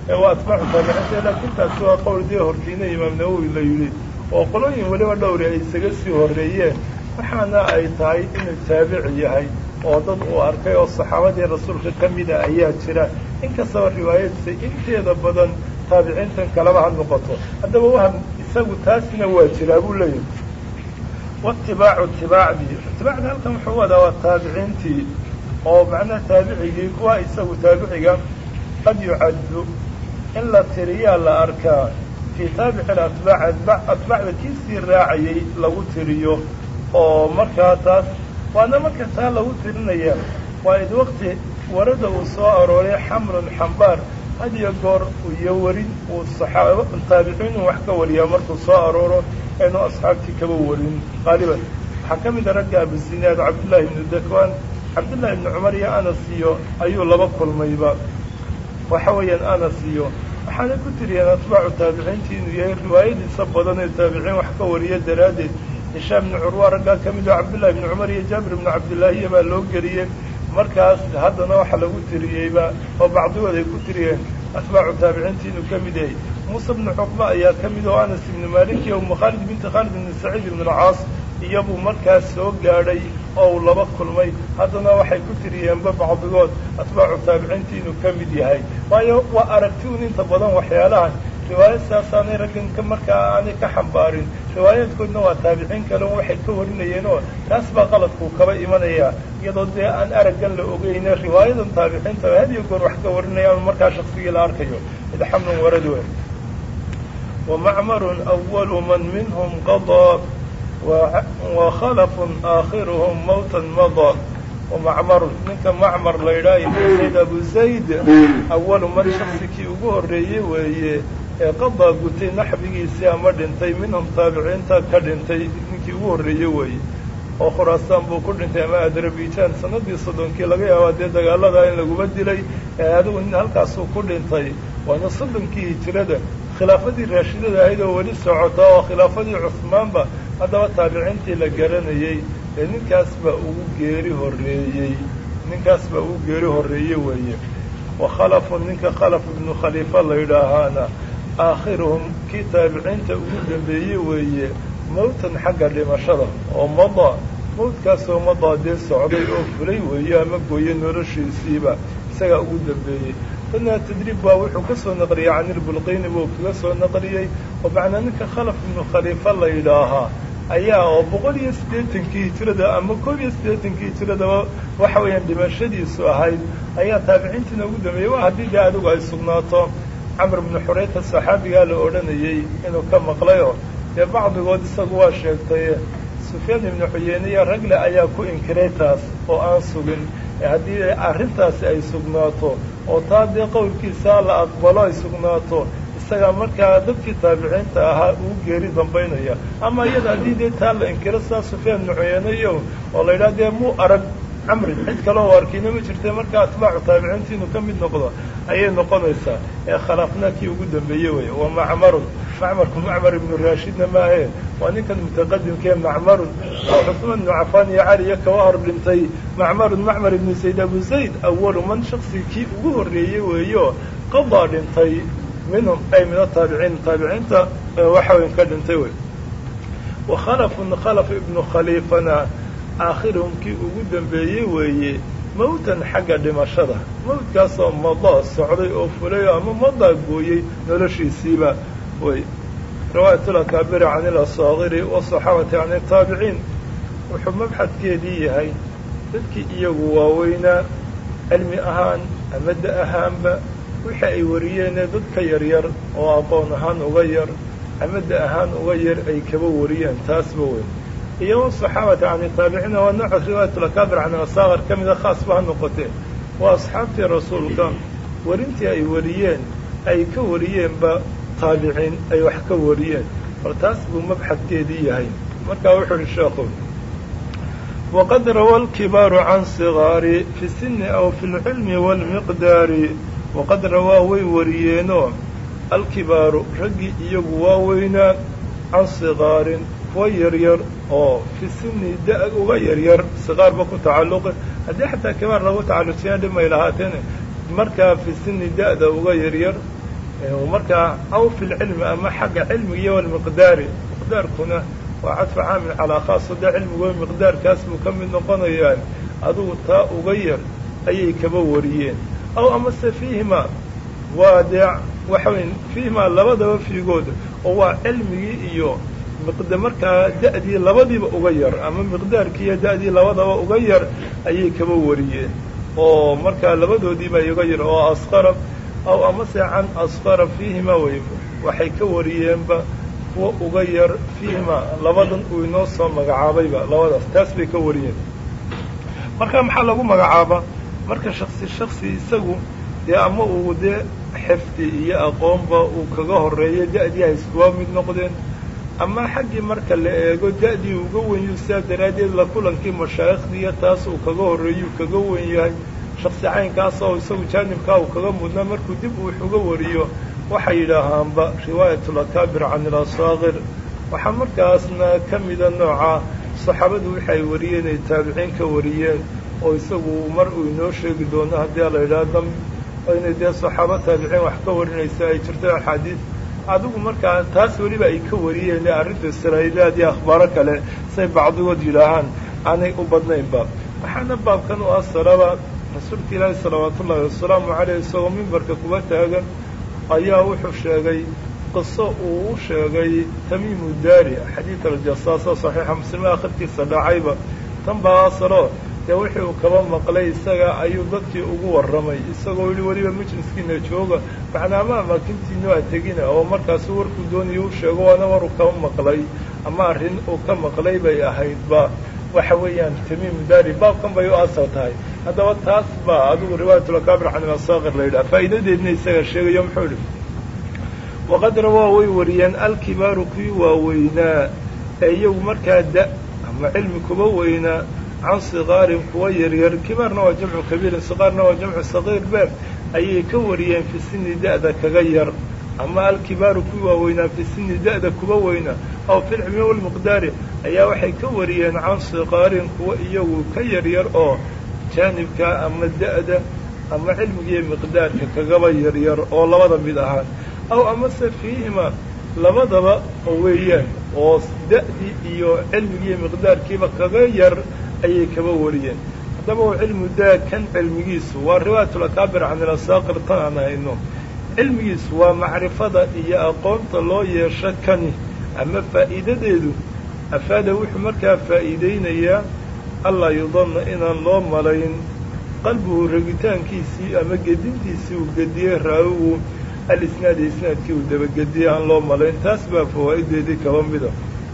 ee waa atbaacu taabiciinta laakiin taasi waa qowl dee hortiina imaam nawowi la yidhi oo qolooyin weliba dhowri ay isaga sii horreeyeen waxaana ay tahay inuu taabici yahay oo dad uu arkay oo saxaabadii rasuulka ka mida ayaa jira inkastaba riwaayadiisa inteeda badan taabiciintan kalaba ha noqoto haddaba waham isagu taasina waa jiraa buu leeyahay waitibaacu itibaacdii itibaacda halkan wuxuu wadaa waa taabiciintii oo macnaha taabicigii kuwa isagu taabiciga qad yucaddu in la tiriyaa la arkaa fii taabici atbaac atbaacda kiisii raacayay lagu tiriyo oo markaa taas waana marka taa lagu tirinaya waa id waqti warada uu soo arooray xamrun xambaar had iyo goor iyo warin uu saxaaba taabiciinu wax ka wariyaa markuu soo arooro aynu asxaabtii kaba warin qaaliban waxaa ka mida ragga abusinaad cabdullaahi ibnu dakwaan cabdullaahi ibnu cumar iyo anas iyo ayuu laba kulmayba waxa weeyaan anas iyo waxaana ku tiriyeen atbaacu taabiciintii inuu yahay riwaayadiisa badan ee taabiciin wax ka wariya daraaddeed hishaam ibnu curwa raggaa ka mid oo cabdullahi ibnu cumar iyo jaabir ibnu cabdillaahiya baa loo geliyey markaas haddana waxa lagu tiriyeyba oo bacdigood ay ku tiriyeen atbaacu taabiciintii inuu ka mid yahay muuse ibnu cuqba ayaa ka mid oo anas ibnu malik iyo umu khaalid binti khaalid ibnu saciid ibnu alcaas iyabuu markaas soo gaadhay oo uu laba kulmay haddana waxay ku tiriyeenba bacdigood atbaacu taabiciintii inuu ka mid yahay waayo waa aragti un inta badan waxyaalahan riwaayad saasaanay raggan ka markaa aanay ka xambaarin riwaayaadkoodna waa taabiciin kale un waxay ka warinayeen oo taas baa qaladkuu kaba imanayaa iyadoo dee aan araggan la ogeyne riwaayadan taabiciinta hadiyo goor wax ka warinayaan markaa shaksigii la arkayo id xamlun warad we wamacmarun awalu man minhum qadaa wakhalafun aakhiruhum mawtan madaa wamacmarun ninka macmar la yidhaha ibnu zayd abu zayd awalu man shaksikii ugu horreeyey weeye ee qadaa gutay naxbigiisii ama dhintay minhum taabiciinta ka dhintay ninkii ugu horreeyey weeye oo khuraasaan buu ku dhintay ama adarabijaan sanadii soddonkii laga yaabaa dee dagaaladaa in laguma dilay ee adigu nin halkaasuu ku dhintay waana soddonkii hijirada khilaafadii raashidada ahayd oo weli socota oo khilaafadii cusmaanba haddaba taabiciintii la garanayey ee ninkaas baa ugu geeri horreeyey ninkaas baa ugu geeri horreeye weeye wa khalafun ninka khalaf ibnu khaliifa la yidhaahaana aakhiruhum kii taabiciinta ugu dambeeyey weeye mawtan xagga dhimashada oo madaa mawdkaasoo madaa dee socday oo fulay weeye ama gooye noloshiisiiba isagaa ugu dambeeyey dadna tadriib baa wuxuu ka soo naqliyey canilbulqayni buu kaga soo naqliyey oo macnaa ninka khalaf ibnu khaliifa la yidhaahaa ayaa oo boqol iyo siddeetankii hijirada ama koob iyo siddeetankii hijiradaba waxa weeyaan dhimashadiisu ahayd ayaa taabiciintiina ugu dambeeyey waa haddii dee adigu ay sugnaato camr ibnu xurayta saxaabigaa la odhanayey inuu ka maqlayoo dee bacdigood isagu waa sheegtay sufyaan ibnu xuyeyne iyo ragle ayaa ku inkiray taas oo aan sugin haddii arrintaasi ay sugnaato oo taa dee qowlkiisa la aqbalo ay sugnaato isagaa markaa dadkii taabiciinta ahaa uu geeri dambaynaya ama iyada haddii dee taa la inkiro sidaa sufyaan ibnu xuyeyne iyo oo la yidhaha dee muu arag camri cid kaloo arkina ma jirta marka atbaacu taabiciinta inuu ka mid noqdo ayay noqonaysaa ee khalaafna kii ugu dambeeye weeye wa macmarun macmarku macmar ibnu raashidna maahe waa ninkan mutaqadimkee macmarun oo cusmaan ibnu cafaan iyo cali iyo kaga hor dhintay macmarun macmar ibnu zayd abu zayd awalu man shaksi kii ugu horreeyey weeyo qadaa dhintay minhum ay min ataabiciin taabiciinta waxa weyn ka dhintay wey wa khalafun khalaf ibnu khaliifana aakhiruhum kii ugu dambeeyey weeye mawtan xagga dhimashada mawdkaasoo madaa socday oo fulay ama madaa gooyey noloshiisiiba wey riwaayat lakaabiri can ilasaakiri wasaxaabati can itaabiciin wuxuu mabxadkeedii yahay dadkii iyagu waaweynaa cilmi ahaan ama da ahaanba wixii ay wariyeenee dad ka yaryar oo aqoon ahaan uga yar ama da ahaan uga yar ay kaba wariyeen taasba weyn iyo wasaxaabati can itaabiciina waa nooca riwaayatulakaabir can asaakir ka mida khaasba ha noqotee waa asxaabtii rasuulka warintii ay wariyeen ay ka wariyeenba taabiciin ay wax ka wariyeen bal taas buu mabxadkeedii yahay markaa wuxuu uhi sheekhu waqad rawa alkibaaru can sigaari fi sini aw fi lcilmi waalmiqdaari waqad rawaa way wariyeenoo alkibaaru raggii iyagu waaweynaa can sigaarin kuwa yaryar oo fi sini da- uga yaryar sigaarba ku tacalluqi haddii xataa kibaar lagu tacallujiya dhimay lahaateen markaa fi sini da-da uga yaryar markaa aw fi lcilmi ama xagga cilmigiiyo walmiqdaari miqdaarkuna waa cadfa caamil calaa khaas dee cilmigo miqdaarkaas buu ka mid noqonayaan adugu taa uga yar ayay kaba wariyeen aw amase fiihima waa dee waxa wey fiihimaa labadaba fiigooda oo waa cilmigii iyo miqda markaa da'dii labadiiba uga yar ama miqdaarkii iyo da'dii labadaba uga yar ayay kaba wariyeen oo markaa labadoodiiba uga yar oo asqara aw amase can asqara fiihima wey waxay ka wariyeenba kuwa uga yar fiihima labadan uu inoo soo magacaabayba labadaas taas bay ka wariyeen marka maxaa lagu magacaabaa marka shaksi shaksi isagu dee ama uu dee xifdi iyo aqoonba uu kaga horeeyo da'dii ay iskuwa mid noqdeen ama xaggii marka la eego da'dii uga wenyu sidaa daraaddeed la kulankii mashaayikhdiiyo taas uu kaga horreeyuu kaga wen yahay shaksi caynkaas oo isagu jaanibkaa uu kaga mudnaa markuu dib uu wax uga wariyo waxay yidhaahaanba riwaayatulakaabir can ilasaakir waxaa markaasna ka mida nooca saxaabadu waxay wariyeen ay taabiciin ka wariyeen oo isagu mar uu inoo sheegi doono haddii la yidhaha dam inay dee saxaabo taabiciin wax ka warinaysa ay jirto axaadiis adigu markaa taas weliba ay ka wariyeen arrinta israa'iiliyaad iyo akhbaaro kale say bacdigood yidhaahaan aanay u badnaynba waxaana baabkan u asaraba rasuulka ilaahi salawaatu ullaahi wasalaamu caleyh isagoo mimbarka kuba taagan ayaa wuxuu sheegay qiso uu u sheegay tamiimu daari xadiid aljasaasa saxiixa muslime akhirkiisa dhacayba tan baa asalo dee wixii uu kaba maqlay isaga ayuu dadkii ugu warramay isagoo yihi weliba majliskiina jooga macnaama amaakintiinu a tegina oo markaasu warkuu doonayo u sheego waana waruu kaba maqlay ama arrin uu ka maqlay bay ahaydba waxa weeyaan tamiimu daari baabkan bay u asal tahay haddaba taas baa adigu riwaayatulakaabir can ilasaakir la yidhaha faa'iidadeedna isaga sheegayo muxuu idhi waqad rawaa way wariyeen alkibaaru kuwii waaweynaa ee iyagu markaa da ama cilmi kuba weynaa can sikaarin kuwa yaryar kibaarna waa jamcu kabiirin sikaarna waa jamcu sagiir beer ayay ka wariyeen fi sini da'da kaga yar ama alkibaaru kuwii waaweynaa fi sini da'da kuba weynaa aw fi lcilmi walmiqdaari ayaa waxay ka wariyeen can sikaarin kuwa iyagu ka yaryar oo jaanibka ama da'da ama cilmigiiyo miqdaarka kagaba yaryar oo labada mid ahaan aw amase fiihima labadaba weeyaan oo da'dii iyo cilmigiiyo miqdaarkiiba kaga yar ayay kaba wariyeen haddaba u cilmu daa kan cilmigiisu waa riwaayatulakaabir can ilasaakir tan aan hayno cilmigiisu waa macrifada iyo aqoonta loo yeesho kani ama faa'iidadeedu afaada wuxuu markaa faa'iidaynayaa allaa yudanna inaan loo malayn qalbuhu ragitaankiisii ama gedintiisii uu gediyey raawigu alisnaadi isnaadkii uu dabagediyey aan loo malayn taas baa fawaa'ideedii kaba mida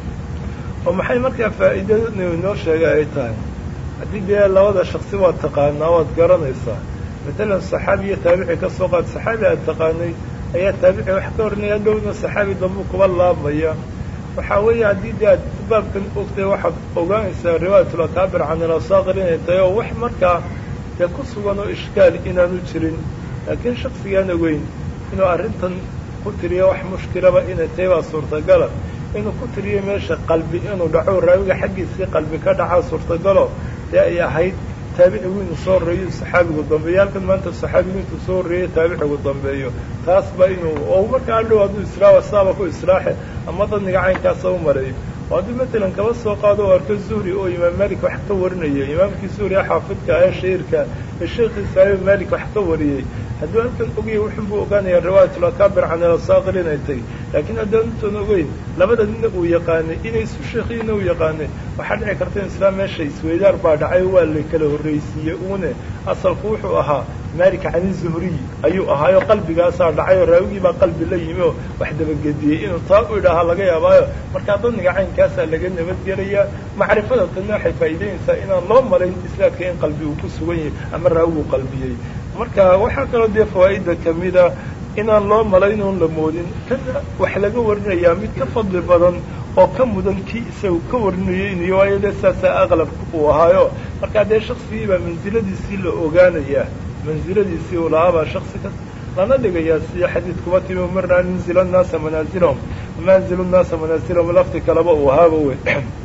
oo maxay markaa faa'iidadu inoo sheegay ay tahay haddii dee labada shaksi waad taqaanaa waad garanaysaa matalan saxaabi iyo taabici ka soo qaad saxaabi aad taqaanay ayaa taabici wax ka hornaya dhowna saxaabi dambuu kuba laabmaya waxaa weeye haddii dee aad baabkan ogtay waxaad ogaanaysaa riwaayatulakaabir can ilasaakir inay tahay oo wax markaa dee ku sugan oo ishkaal inaanu jirin laakiin shaksigaan ogeyn inuu arrintan ku tiriyo wax mushkilaba inay tahay baa suurtagala inuu ku tiriyo meesha qalbi inuu dhaco raawiga xaggiisii qalbi ka dhacaa suurtagalo dee ay ahayd taabicigu inuu soo horreeyo saxaabigu dambeeyo halkan maanta saxaabigu intuu soo horreeyo taabicigu dambeeyo taas ba inuu oo markaa adhow hadduu islaawa saaba ku islaaxe ama dadniga caynkaasa u mareeyo oo hadduu matalan kaba soo qaado o arko zuhri oo imaam malik wax ka warinaya imaamkii zuhri xaafidka ee shahiirka ee sheekhiisa imaam malik wax ka wariyey hadduu halkan ogaya wuxun buu ogaanaya riwaayatulakaabir can ilasaakir inay tahy laakiin haddaan intoon ogeyn labada nina uu yaqaanay inay isu sheekhiina uu yaqaanay waxaa dhici karta in islaam meesha isweydaar baa dhacay waa la kala horraysiiyey uune asalku wuxuu ahaa malik cani zuhriy ayuu ahaayoo qalbigaasaa dhacay oo raawigii baa qalbi la yimi oo wax dabagediyey inuu taa u idhaahaa laga yaabaayo markaa dadniga caynkaasaa laga nabadgelayaa macrifada tanna waxay faa'iidaynaysaa inaan loo malayn islaadka in qalbi uu ku sugan yahay ama raawigu qalbiyey marka waxaa kaloo dee fawaa'ida kamida inaan loo malayn oon la moodin kana wax laga warinayaa mid ka fadli badan oo ka mudan kii isagu ka warinayeynayo waayo dee saasaa aqlabka uu ahaayo markaa dee shaksigii baa mansiladiisii la ogaanayaa mansiladiisii uu lahaabaa shaksi ka lana dhigayaa sida xadiid kuba timi umirnaa nunzila nnaasa manaasilahum manzilu nnaasa manaasilahum lafti kaleba uu ahaaba wey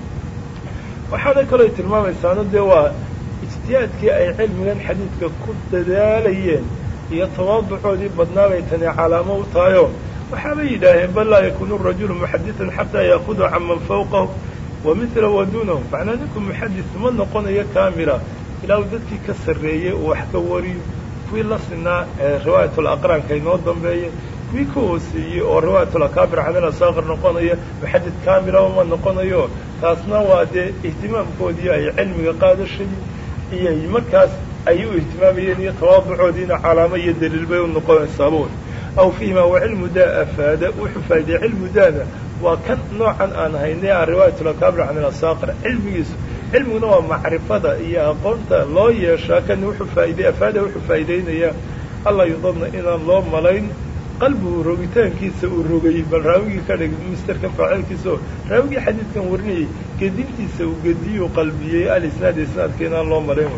waxaana kaloo tilmaamaysaano dee waa ijtihaadkii ay cilmigan xadiidka ku dadaalayeen iyo tawaaducoodii badnaa bay tani calaamo u tahayo waxaabay yidhaaheen bal laa yakuunu rajulu muxadidan xataa yaakudu can man fawqahu wa mila wa duunahu macnaa ninku muxadis ma noqonayo kaamila ilaa uu dadkii ka sarreeyey uu wax ka wariyo kuwii la sinaa riwaayatul aqraanka inoo dambeeya kuwii ka hooseeyey oo riwaayatul akaabir canil asaaqir noqonaya muxadid kaamilaba ma noqonayo taasna waa dee ihtimaamkoodii ay cilmiga qaadashadii iyo markaas ay u ihtimaamayeen iyo tawaaducoodiina calaamo iyo daliil bay u noqonaysaabo aw fiihima wa cilmu daa afaada wuxuu faa'iday cilmu daada waa kan noocan aan haynay a riwaayatul akaabir can ilasaaqir cilmigiisu cilmiguna waa macrifada iyo aqoonta loo yeeshaa kan wuxuu faa'iday afaada wuxuu faa'iidaynayaa alla yudadna inaan loo malayn qalbigu rogitaankiisa uu rogayey bal raawigii ka dhig misterkan faacilkiisa oo raawigii xadiidkan warinayay gedintiisa uu gediyuu qalbiyey alisnaad isnaadka inaan loo malayn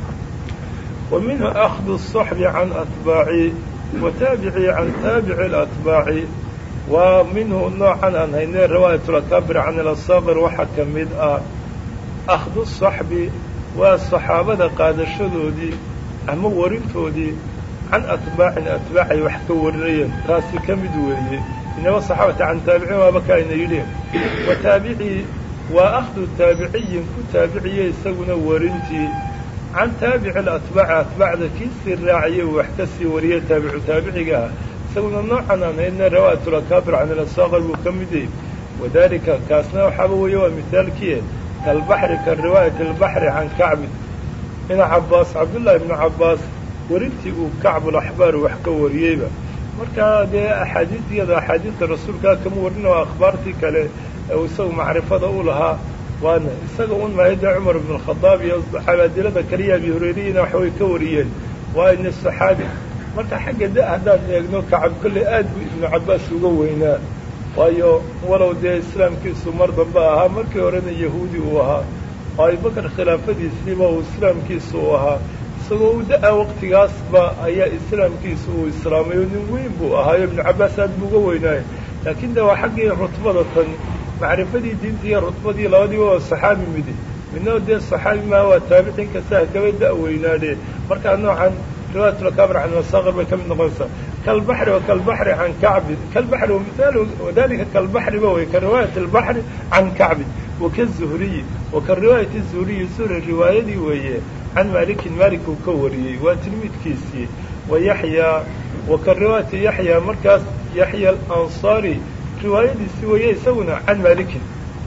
wa minhu akhdu الصaxbi can atbaaci wa taabicii can taabici اlatbaaci waa minhu noocan aan haynay riwaayatulakaabir can ilasaaqir waxaa ka mid ah akhdu saxbi waa saxaabada qaadashadoodii ama warintoodii can atbaacin atbaac ay wax ka warinayeen taasi ka mid weeye inaba saxaabata can taabiciin waaba ka ayna yidheen wa taabicii waa akhdu taabiciyin ku taabiciye isaguna warintii can taabici alatbaaci atbaacda kiisii raaciyey uu wax ka sii wariyey taabicu taabiciga ah isaguna noocan aan haydna riwaayatulakaabir can ilasaaqir buu ka mid yahy wadalika kaasna waxaaba weeye waa mihaalkiie kalbaxri ka riwaayati albaxri can kacbin ibna cabbaas cabdullaahi ibnu cabbaas warintii uu kacbulaxbaar wax ka wariyeyba markaa dee axaadiisyada axaadiista rasuulkaa kama warin oo akhbaartii kale ee isagu macrifada u lahaa waana isaga un maayadda cumar ibn alkhadaab iyo cabaadilada kaliya abi hurayriyina waxbay ka wariyeen waa ina saxaabi marka xagga da haddaan eegno kacab kolley aad buu ibnu cabbaas uga weynaa waayo walow dee islaamkiisu mar dambe ahaa markii horena yahuudi uu ahaa oo abubakar khilaafadiisiiba uu islaamkiisu uu ahaa isagoo u da-a waqtigaasba ayaa islaamkiisu uu islaamay oo nin weyn buu ahaayo ibnu cabbaas aad buu uga weynaayo laakiin de waa xaggii rutbada tan macrifadii diinta iyo rutbadii labadiiba waa saxaabi midi midna dee saxaabi maa waa taabiciin kastaa kaba da-weynaadhe markaa noocan riwaayatulakaabir can masaaqir bay ka mid noqonaysaa kalbaxri wa kalbaxri can kacbin kalbaxri wamihaal wadalika kalbaxriba way ka riwaayati albaxri can kacbin wakazuhriyi wa ka riwaayati zuhriyi zuhri riwaayadii weeye can maalikin maalik uu ka wariyey waa tilmiidkiisii wa yaxyaa wa ka riwaayati yaxyaa markaas yaxya alansaari riwaayadiisii weeye isaguna can maalikin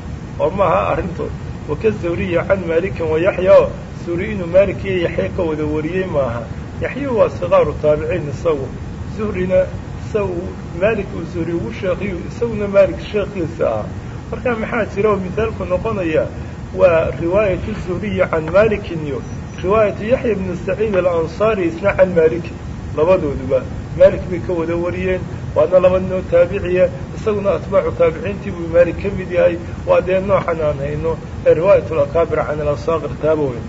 oo maaha arrintood waka zuhriyi can maalikin wa yaxya oo zuhri inuu maalik iyo yaxya ka wada wariyey maaha yaxya waa sikaaru taabiciin isagu zuhrina isagu maalik uu zuhri ugu sheekiyu isaguna maalik sheekiisa ah marka maxaa jira oo mihaalku noqonaya waa riwaayatu zuhriyi can maalikin iyo riwaayatu yaxya bnu saciid alansaari isna can maalikin labadooduba maalik bay ka wada wariyeen waana laba ninoo taabiciya isaguna atbaacu taabiciintii buu maalik ka mid yahay waa dee noocan aan hayno ee riwaayatulakaabir can ilasaaqir taaba weyn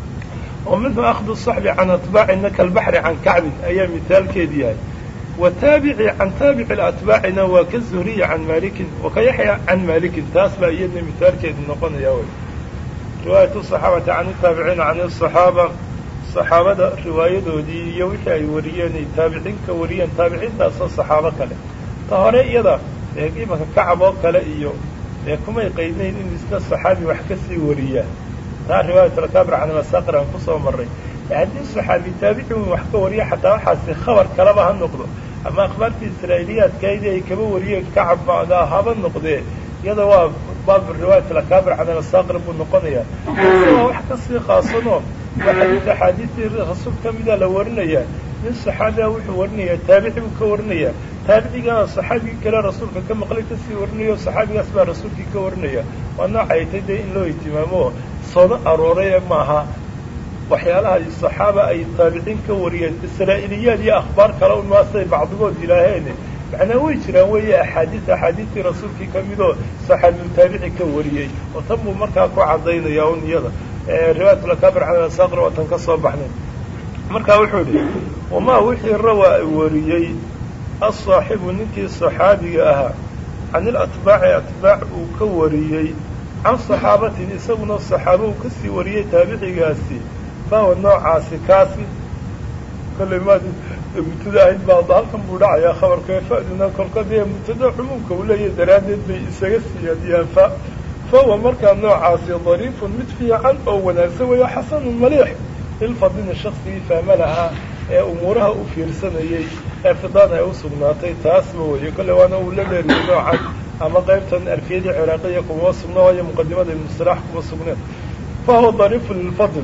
oo minhu akhdu saxbi can atbaacina kalbaxri can kacbin ayaa mihaalkeed yahay wataabici can taabici atbaacina waa ka zuhriya can maalikin wa ka yaxya can maalikin taas baa iyadna mihaalkeedu noqonaya wy riwaayatu saxaabati can taabiciina can asaxaaba saxaabada riwaayadoodii iyo wixii ay wariyeen ay taabiciin ka wariyeen taabiciintaasoo saxaabo kale ta hore iyada ee imanka kacab oo kale iyo ee kumay qaydnayn in isna saxaabi wax ka sii wariyaa taa riwaayatulakaabir can masaaqir aan kusoo marray haddii saxaabi taabici un wax ka wariya xataa waxaasi khabar kaleba ha noqdo ama akhbaartii israa'iiliyaadkaydii ay kaba wariyeen kacab bacdaa haba noqdee iyada waa baabu riwaayatulakaabir can masaaqir buu noqonayaa waa wax kasii khaasanoo waa xadiid axaadiistii rasuul ka mida la warinayaa nin saxaabiga wuxuu warinayaa taabici buu ka warinayaa taabicigaana saxaabigii kale rasuulka ka maqlay kasii warinayo saxaabigaas baa rasuulkii ka warinaya waa nooca ay tay dee in loo ihtimaamo soono arooray ee maaha waxyaalaha saxaaba ay taabiciin ka wariyeen israa'iliyaad iyo akhbaar kale un maasay bacdigood yidhaaheen macnaa way jiraan weeye axaadiis axaadiistii rasuulkii ka midoo saxaabiyu taabici ka wariyey oo tan buu markaa ku cadaynaya un iyada riwaayatulakaabir can saaqir waa tan ka soo baxnay markaa wuxuu idhi wamaa wixii rawaa wariyey asaaxibu ninkii saxaabiga ahaa can ilatbaaci atbaac uu ka wariyey can saxaabatin isaguna saxaaba uu kasii wariyey taabicigaasi bawa noocaasi kaasi kolley maad mubtada ahayd baa halkan buu dhacayaa khabarka fa'duna kolka dee mubtada cumuumka uu leeyahay daraaddeed bay isaga siyaadiyaan fa fahuwa markaa noocaasi dariifun mid fiican oo wanaagsan weeyo xasanun maliix lilfadlina shaksigii fahma lahaa ee umuuraha u fiirsanayey ee fidaan ay u sugnaatay taasba weeye kolle waana uu la dheeriyey noocan ama qaybtan alfiyadii ciraaqiya kuma sugna waayo muqadimada ibnusalax kuma sugneen fahuwa dariifun lilfadl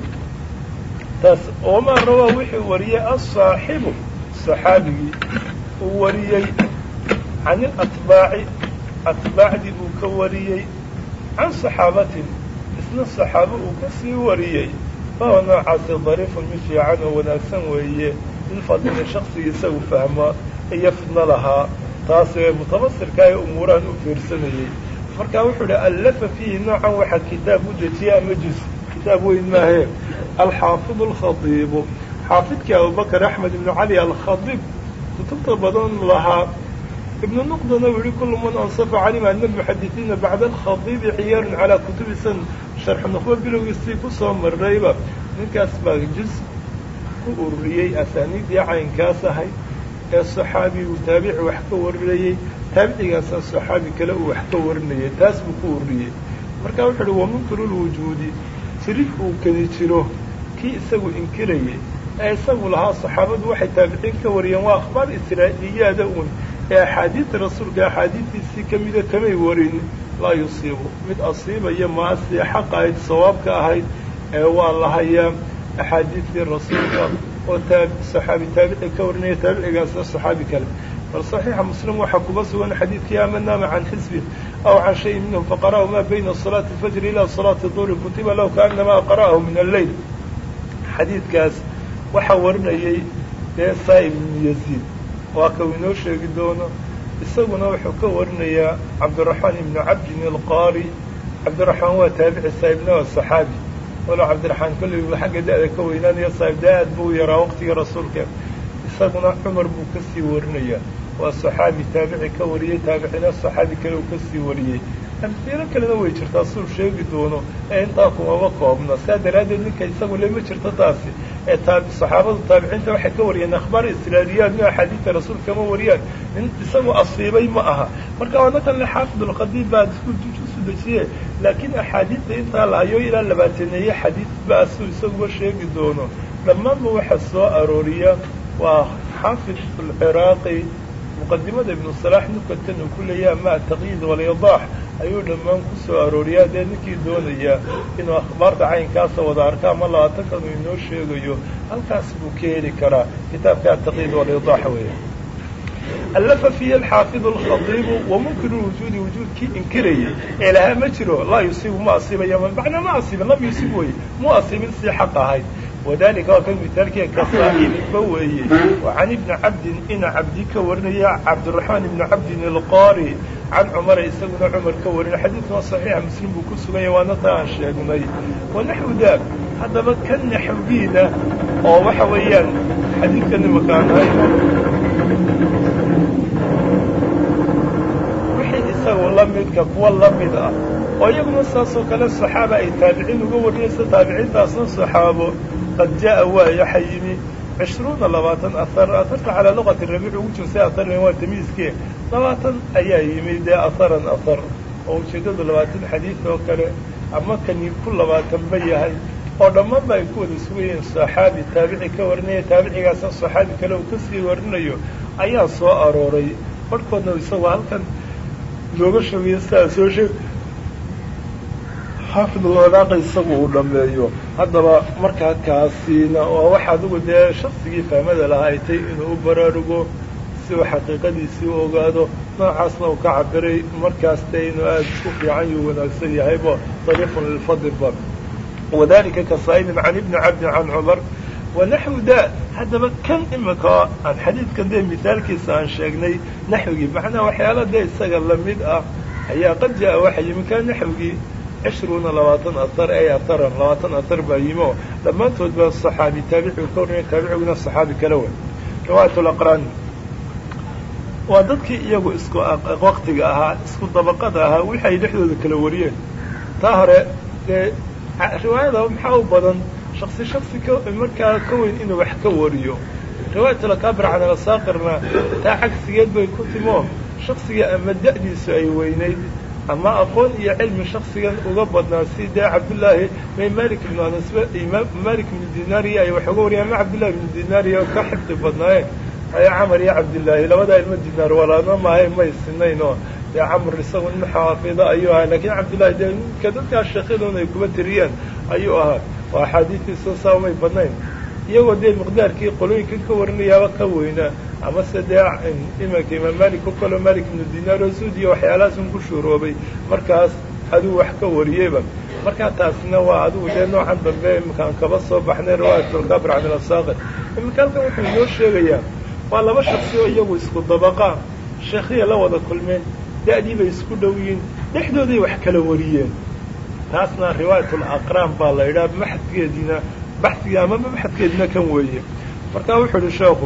taas wamaa rawaa wuxuu wariyey asaaxibu saxaabigii uu wariyey can ilatbaaci atbaacdii uu ka wariyey can saxaabatin isna saxaabo uu ka sii wariyey fahuwa noocaasi dariifun mid fiican oo wanaagsan weeye lilfadlina shaksigii isagu fahma iyo fidno lahaa taas ee mutabasirka ee umuurahan u fiirsanayey markaa wuxuu idhi allafa fiihi noocan waxaa kitaab u dejiyay ama juz kitaab weyn maahe alxaafid alkhadiibu xaafidkii abubakr axmed ibnu cali alkhadiib kutubta badan lahaa ibnu nuqdana uu yihi kulu man ansafa calima ana almuxadisiina bacda alkhadiibi ciyaarun calaa kutubi san sharxu nuqba bilowgiisii kusoo marrayba ninkaas baa juz ku ururiyey asaaniiddii caynkaas ahayd ee saxaabi uu taabici wax ka warinayey taabicigaasa saxaabi kale uu wax ka warinayay taas buu ku ururiyey marka wuxuu uhi wamunkiru lwujuudi jirid uu kedi jiro kii isagu inkirayay ee isagu lahaa saxaabadu waxay taabiciin ka wariyeen waa akhbaar israa'iiliyaada uun ee axaadiidta rasuulka axaadiidtiisii ka mida kamay warin laa yusiibu mid asiibaya maasi xaqa ahayd sawaabka ahayd ee waa lahayaa axaadiidtii rasuulka oo saxaabi taabici ka warinaya taabicigaasna saxaabi kale bal صaxiixa muslim waxaa kuba sugan xadiidkii ama naama can xisbi aw can shayin minhum faqara'ahu ma bayna salaati اfajri ila salaati duhri kutiba lahu kaanama qara'ahu min alleyl xadiidkaas waxaa warinayay dee saa'ib ibnu yaziid waa kau inoo sheegi doono isaguna wuxuu ka warinayaa cabdiraxmaan ibnu cabdin alqaari cabdiraxmaan waa taabici saa'ibna waa saxaabi walow cabdiraxmaan kollayba xagga da-da ka weynaanaya saa'ib da aad buu yaraa waqtigii rasuulka isaguna cumar buu ka sii warinayaa waa saxaabi taabici ka wariyey taabicina saxaabi kale uu ka sii wariyey amsiilo kalena way jirtaa suu sheegi doono ee intaa kumaba koobna saa daraaddeed ninka isagu le ma jirto taasi ee saxaabadu taabiciinta waxay ka wariyeen akhbaar israailiyaad mi axaadiidta rasuulka ma wariyaan nin isagu asiibay ma aha marka waana kan le xaafidulqadiim baa isku jusu dejiye laakiin axaadiidta intaa la hayo ilaa labaataneeye xadiid baa suu isaguba sheegi doono dhammaanba waxa soo arooriya waa xaafid alciraaqi muqadimada ibnu salaax nukatan uu ku leeyaha ma ataqyiid walyadaax ayuu dhammaan ku soo arooriyaa dee ninkii doonaya inuu akhbaarta caynkaasa wada arka ama labaatankan uu inoo sheegayo halkaas buu ka heli karaa kitaabka ataqyiid walyadaax weeye allafa fiihi alxaafidu alkhadiibu wamunkiru lwujuudi wujuudkii inkirayay ee lahaa ma jiro laa yusiibu ma asiibaya macnaa ma asiibin lam yusiib weye mu asiibin sii xaq ahayd wadalika waa kan mitaalkiia kasaa'ibba weeye wa can ibni cabdin ina cabdi ka warinaya cabdiraxmaan ibni cabdin alqaari can cumara isaguna cumar ka warinay xadiidkuna saxiixa muslim buu ku sugan yahay waana taa aan sheegnay wanaxwu daak haddaba ka naxwiina oo waxa weeyaan xadiidka nimakaan hayno wixii isagu la midka kuwa la mid ah oo iyaguna saasoo kale saxaaba ay taabiciin uga warinaysa taabiciintaasna saxaabo qad jaa waa yaxa yimi cishruuna labaatan ahar aharta calaa luqati rabiic ugu jirsay aharna waa tamiiskee labaatan ayaa yimi dee aharan ahar oo ujeeddadu labaatan xadiid oo kale ama kani ku labaatanba yahay oo dhammaanba ay ku wada sugayeen saxaabi taabici ka warinaya taabicigaasna saxaabi kale uu kasii warinayo ayaa soo arooray barhkoodna isagoo halkan looga sheegayo sidaa soo sheeg xaafid alwalaaqa isagu uu dhameeyo haddaba markaa kaasiina waa wax adigu dee shaksigii fahmada lahaa ay tay inuu u baraarugo si uu xaqiiqadiisii u ogaado noocaasna uu ka cabiray markaas dee inuu aada isku fiican yuu wanaagsan yahayba dariiqun lilfadlba wadalika ka saa'ibin can ibni cabdin can cumar wanaxwu da haddaba kan imika aan xadiidkan dee mithaalkiisa aan sheegnay naxwigii macnaha waxyaala dee isaga lamid ah ayaa qad jaa waxa yimi kaa naxwigii cishruuna labaatan ahar ay aharan labaatan ahar baa yimi oo dhammaantood baa saxaabi taabicigu ka warnaya taabiciguna saxaabi kale wey riwaayat laqraan waa dadkii iyagu isku waktiga ahaa isku dabaqada ahaa wixi ay dhexdooda kala wariyeen taa hore dee riwaayada maxaa u badan shaksi shaksi ka markaa ka weyn inuu wax ka wariyo riwaayat alakaabir can alasaaqirna taa cagsigeed bay ku timo shaksiga ama da'diisu ay weynayd ama aqoon iyo cilmi shaksigan uga badnaa si dee cabdullaahi may malik ibnu anas malik ibnu dinaariya ay wax uga wariyaan ma cabdullahi ibnu dinaariya ka xifdi badnaayeen ay camar iyo cabdillaahi labadaa ilmo dinaar walaadna maahay may sinayn oo dee camar isagu nin xaafida ayuu ahaa laakiin cabdullaahi dee ninka dadkaas sheekyadoona ay kuma tiriyeen ayuu ahaa oo axaadiistiisa saa umay badnayn iyagoo dee miqdaarkii qolooyinkan ka warinayaaba ka weynaa amase dee imanka imaam malik o kaleo malik ibnu dinaar oo suudiya waxyaalahaas un ku shuuroobay markaas aduu wax ka wariyeyba markaa taasina waa adigu dee noocan dambe iminkaan kaba soo baxnay riwaayatulkabir can ilasaaqir iminka halkan wuxuu inoo sheegayaa waa laba shaksi oo iyagu isku dabaqaa sheekhiya la wada kulmeen da'dii bay isku dhow yihiin dhexdooday wax kala wariyeen taasna riwaayatul aqraan baa la yidhaha maxadkeediina baxsiga ama maxadkeedina kan weeye markaa wuxuu idhi sheekhu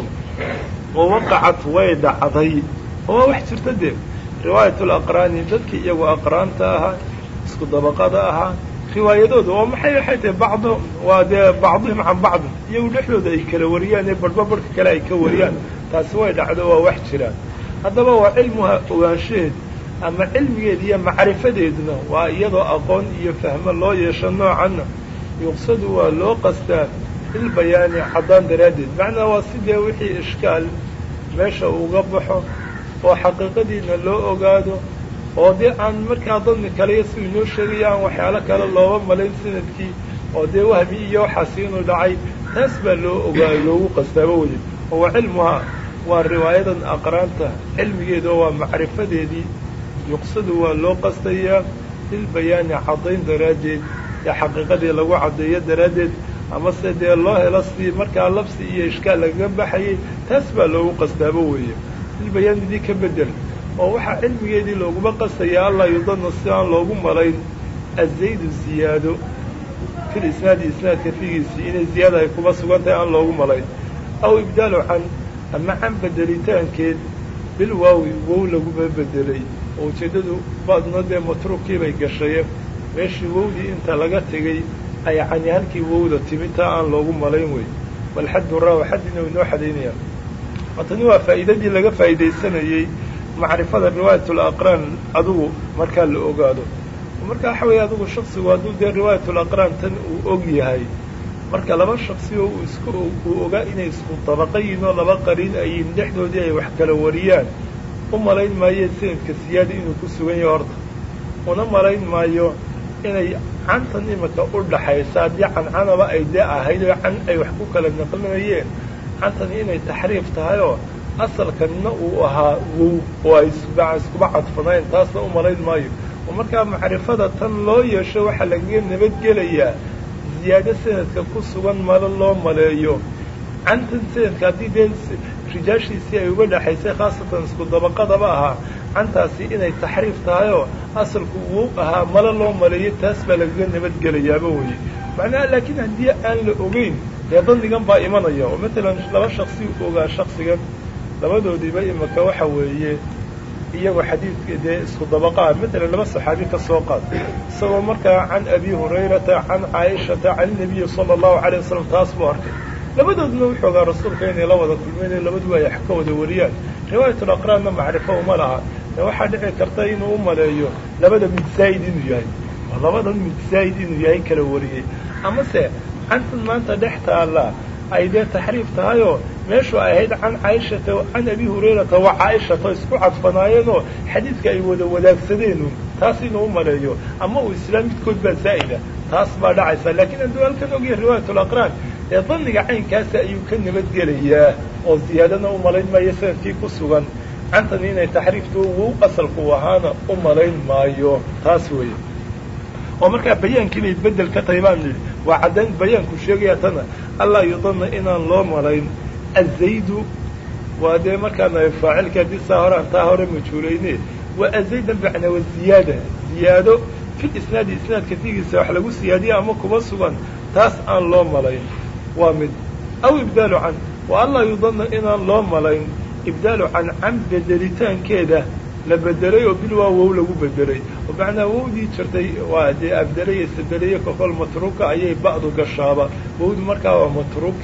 wawaqacat way dhacday oo waa wax jirta dee riwaayatul aqraani dadkii iyagu aqraanta ahaa isku dabaqada ahaa riwaayadooda oo maxay waxay tahay bacdo waa dee bacdihim can bacdi iyagu dhexdooda ay kala wariyaan ee barhba barhka kale ay ka wariyaan taasi way dhacdo waa wax jiraan haddaba waa cilmuha ogaanshaheed ama cilmigeed iyo macrifadeeduna waa iyadoo aqoon iyo fahmo loo yeesho noocanna yuqsadu waa loo qastaa bilbayaani caddaan daraaddeed macnaa waa sidee wixii ishkaal meesha uga baxo oo xaqiiqadiina loo ogaado oo dee aan markaa dadni kale si inoo sheegaya aan waxyaalo kale looba malayn sanadkii oo dee wahmi iyo waxaasi inuu dhacay taas baa loo ogaayo loogu qastaaba weye oo waa cilmuhaa waa riwaayadan aqraanta cilmigeeda oo waa macrifadeedii yuqsadu waa loo qastayaa bilbayaani caddayn daraaddeed ee xaqiiqadii lagu caddeeyo daraaddeed amase dee loo helo si markaa labsi iyo ishkaal lagaga baxayay taas baa loogu qastaaba weeye bilbayaan idii ka bedel oo waxaa cilmigeedii looguma qastayaa allaa yudana si aan loogu malayn azaydu ziyaado fil isnaadi isnaadka figiisii inay ziyaada ay kuma sugan tahay aan loogu malayn aw ibdaalu can ama can bedelitaankeed bil waawi wow laguma bedelay oo ujeeddadu baadna dee matruubkii bay gashaye meeshii wowdii inta laga tegey ay cani halkii wowda timi taa aan loogu malayn wey bal xaddu raawa xaddina u inoo xadaynaya tani waa faa'iidadii laga faa'iidaysanayey macrifada riwaayatul aqraan adugu markaa la ogaado marka waxa weeye adugu shaksigu hadduu dee riwaayatul aqraan tan uu og yahay marka laba shaksi oo uu isku uu ogaa inay isku dabaqa yihin oo laba qariin ayiin dhexdoodii ay wax kala wariyaan u malayn maayo sanadka siyaada inuu ku sugan yahay horta una malayn maayo inay cantan imika u dhaxaysa haddii cancanaba ay dee ahayd oo can ay wax ku kala naqlinayeen cantani inay taxriif tahay oo asalkanna uu ahaa wow oo ay iskuba cadfanayn taasna u malayn maayo oo markaa macrifada tan loo yeesho waxaa lagaga nabadgelayaa ziyaado sanadka ku sugan malo loo maleeyo cantan sanadka haddii dee rijaashiisii ay uga dhexaysay khaasatan isku dabaqadaba ahaa cantaasi inay taxriif tahay oo asalku wow ahaa malo loo maleeyo taas baa lagaga nabadgelayaaba weye macnaha laakiin haddii aan la ogeyn dee dandigan baa imanaya oo matalan laba shaksi ogaa shaksigan labadoodiiba imika waxa weeye iyagoo xadiidka dee isku dabaqaa matalan laba saxaabi ka soo qaad isagoo markaa can abi hurayrata can caaishata can inabiyi sala allahu calayh wasalam taas buu arkay labadooduna wuxuu ogaa rasuulka inay la wada kulmeen labaduba ay wax ka wada wariyaan riwaayatul aqraanna macrifo uma laha ee waxaa dhici karta inuu u maleeyo labada mid zaa'id inuu yahay oo labadan mid zaa'id inuu yahay kala wariyey amase cantan maanta dhex taalla ay dee taxriif tahayoo meeshu ay ahayd can caaishata can abi hurayrata wa caaishata isku cadfanaayeenoo xadiidka ay wada wadaagsadeenu taas inuu u maleeyo ama uu islaam midkood baa zaa'ida taas baa dhacaysa laakiin hadduu halkan ogyahay riwaayatul aqraan ee danniga caynkaasi ayuu ka nabadgelayaa oo ziyaadana u malayn maayo sanadkii ku sugan cantani inay taxriiftu wow asalku ahaana u malayn maayo taas weeye oo markaa bayaankii bay bedel ka tahay baan nidhi waa caddayn bayaanku sheegaya tana allaa yudana inaan loo malayn azaydu waa dee markaana faacilka haddii saa hore aan taa hore majhuulayne waa azaydan bacna wa ziyaada ziyaado fil isnaadi isnaadka figiisa wax lagu siyaadiya ama kuma sugan taas aan loo malayn waa mid aw ibdaalu can wa allaa yudana inaan loo malayn ibdaalu can can bedelitaankeeda la bedelay oo bil waa wow lagu bedelay oo macnaa wowdii jirtay waa dee abdelay isabeleye kokol matruuka ayay ba'du gashaaba wowdu markaa waa matruuki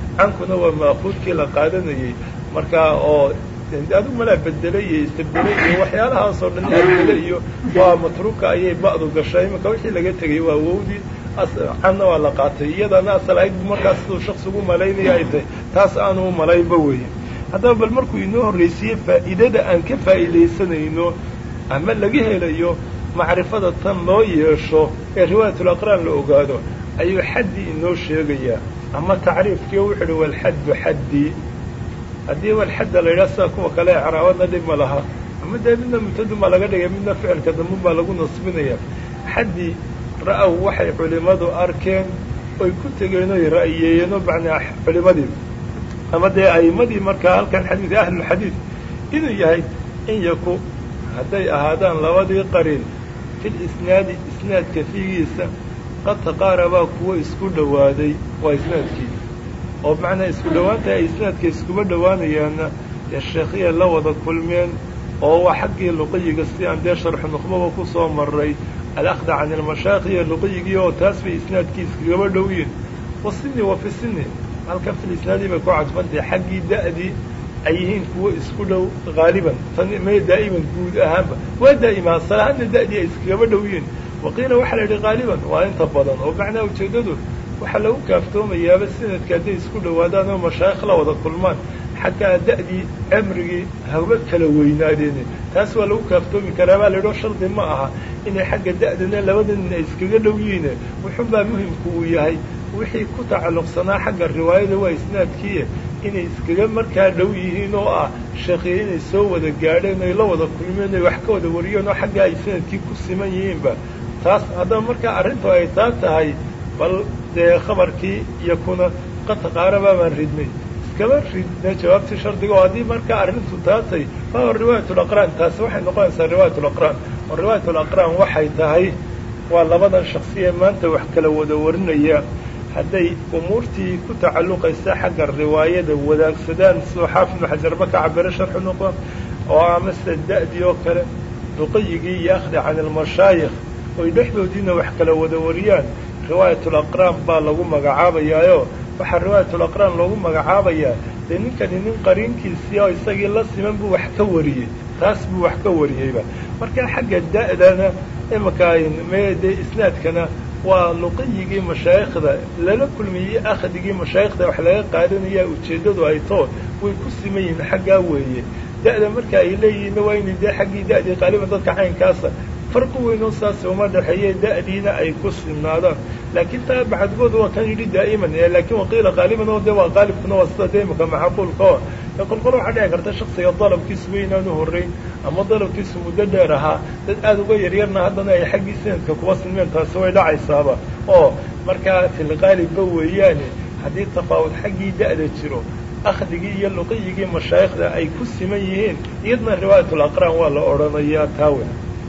cankuna waa maakuudkii la qaadanayey markaa oo adigu malaa bedelay iyo istabdelay iyo waxyaalahaasoo dhan abdele iyo waa matruuka ayay ba'du gashay iminka wixii laga tegay waa wowdii canna waa la qaatay iyadana asal ahayd markaas siduu shaksigu malaynaya ay tahay taas aanu u malaynba weeye haddaba bal markuu inoo horraysiiyey faa'iidada aan ka faa'iidaysanayno ama laga helayo macrifada tan loo yeesho ee riwaayatul aqraan la ogaado ayuu xaddii inoo sheegayaa ama tacriifkii wuxu uhi walxaddu xaddii haddii walxadda la yidhaha sida kuwa kale ee caraabadna dhib ma laha ama dee midna mutadun baa laga dhigay midna ficilka dambun baa lagu nasbinaya xaddii ra'aw waxay culimmadu arkeen oy ku tegeen oy ra'yeeyeen oo macnaa culimadii ama dee a'immadii markaa halkan xadiid ahlulxadiid inuu yahay in yaku hadday ahaadaan labadii qarin fil isnaadi isnaadka fiigiisa qad taqaarabaa kuwa isku dhowaaday waa isnaadkii oo macnaa isku dhowaanta ay isnaadka iskuba dhowaanayaanna dee sheekhiya la wada kulmeen oo waa xaggii luqiyiga si aan dee sharxu nuqbaba ku soo maray alakda can ilmashaayikh iyo luqiyigii oo taas bay isnaadkii iskagaba dhowyiin wa sini wa fi sini halkan fil isnaadii bay ku cadfantahay xaggii da'dii ay yihiin kuwo isku dhow haaliban tan may daa'iman guud ahaanba waa daa'ima asalahaanna da'dii ay iskagaba dhowyiin waqiila waxaa la yidhi haaliban waa inta badan oo macnaa ujeeddadu waxaa lagu kaaftoomayaaba sanadka hadday isku dhowaadaan oo mashaayikh la wada kulmaan xataa da'dii cimrigii haba kala weynaadeen taas waa lagu kaaftoomi karaa baa la yidhi oo shardi ma aha inay xagga da'dana labada nin ay iskaga dhow yihiin wuxuunbaa muhimku uu yahay wixii ku tacalluqsanaa xagga riwaayada waa isnaadkiiya inay iskaga markaa dhow yihiin oo ah sheekhiya inay soo wada gaadheen ay la wada kulmeen ay wax ka wada wariyeen oo xagga ay sanadkii ku siman yihiinba taas haddaba markaa arrintu ay taa tahay bal dee khabarkii iyo kuna qad taqaarabaa baan ridnay iskama ridna jawaabtii shardiga oo haddii markaa arrintu taatay fahuwa riwaayatulaqraan taasi waxay noqonaysaa riwaayatulaqraan oo riwaayatulaqraan waxay tahay waa labadan shaksiye maanta wax kala wada warinaya hadday umuurtii ku tacalluqaysa xagga riwaayada wadaagsadaan sidoo xaafid ibnu xajarba ka cabiro sharxu noqo oo amase da'dii oo kale duqayigii iyo akhdi can ilmashaayikh oy dhexdoodiina wax kala wada wariyaan riwaayatulaqraan baa lagu magacaabayaayo waxaa riwaayatulaqraan loogu magacaabayaa dee ninkani nin qariinkiisii oo isagii la siman buu wax ka wariyey taas buu wax ka wariyeyba marka xagga da'dana imaka me dee isnaadkana waa luqiyigii mashaayikhda lala kulmiyey akhdigii mashaayikhda wax laga qaadanaya ujeeddadu ay too way ku siman yihiin xaggaa weeye da'da marka ay leeyihiinna waa inay dee xaggii da'dii qaaliban dadka caynkaasa farqi weynoo saas uma dhexeeye da'diina ay ku sinaadaan laakiin taa bacadgood waa kan yidhi daa'iman laakiin waqiila qaaliban oo de waa qaalibkuna waa sida de imika macquulka oo e kolkol waxaa dhici karta shaksiga dalabkiisu weynaanu horrayn ama dalabkiisu muddo dheer ahaa dad aada uga yaryarna haddana ay xaggii sanadka kuwa silmeen taasi way dhacaysaaba oo markaa filqaalibba weeyaane haddii tafaawud xaggii da'da jiro akhdigii iyo luqiyigii mashaayikhda ay ku siman yihiin iyadna riwaayatulaqraan waa la odhanayaa taawe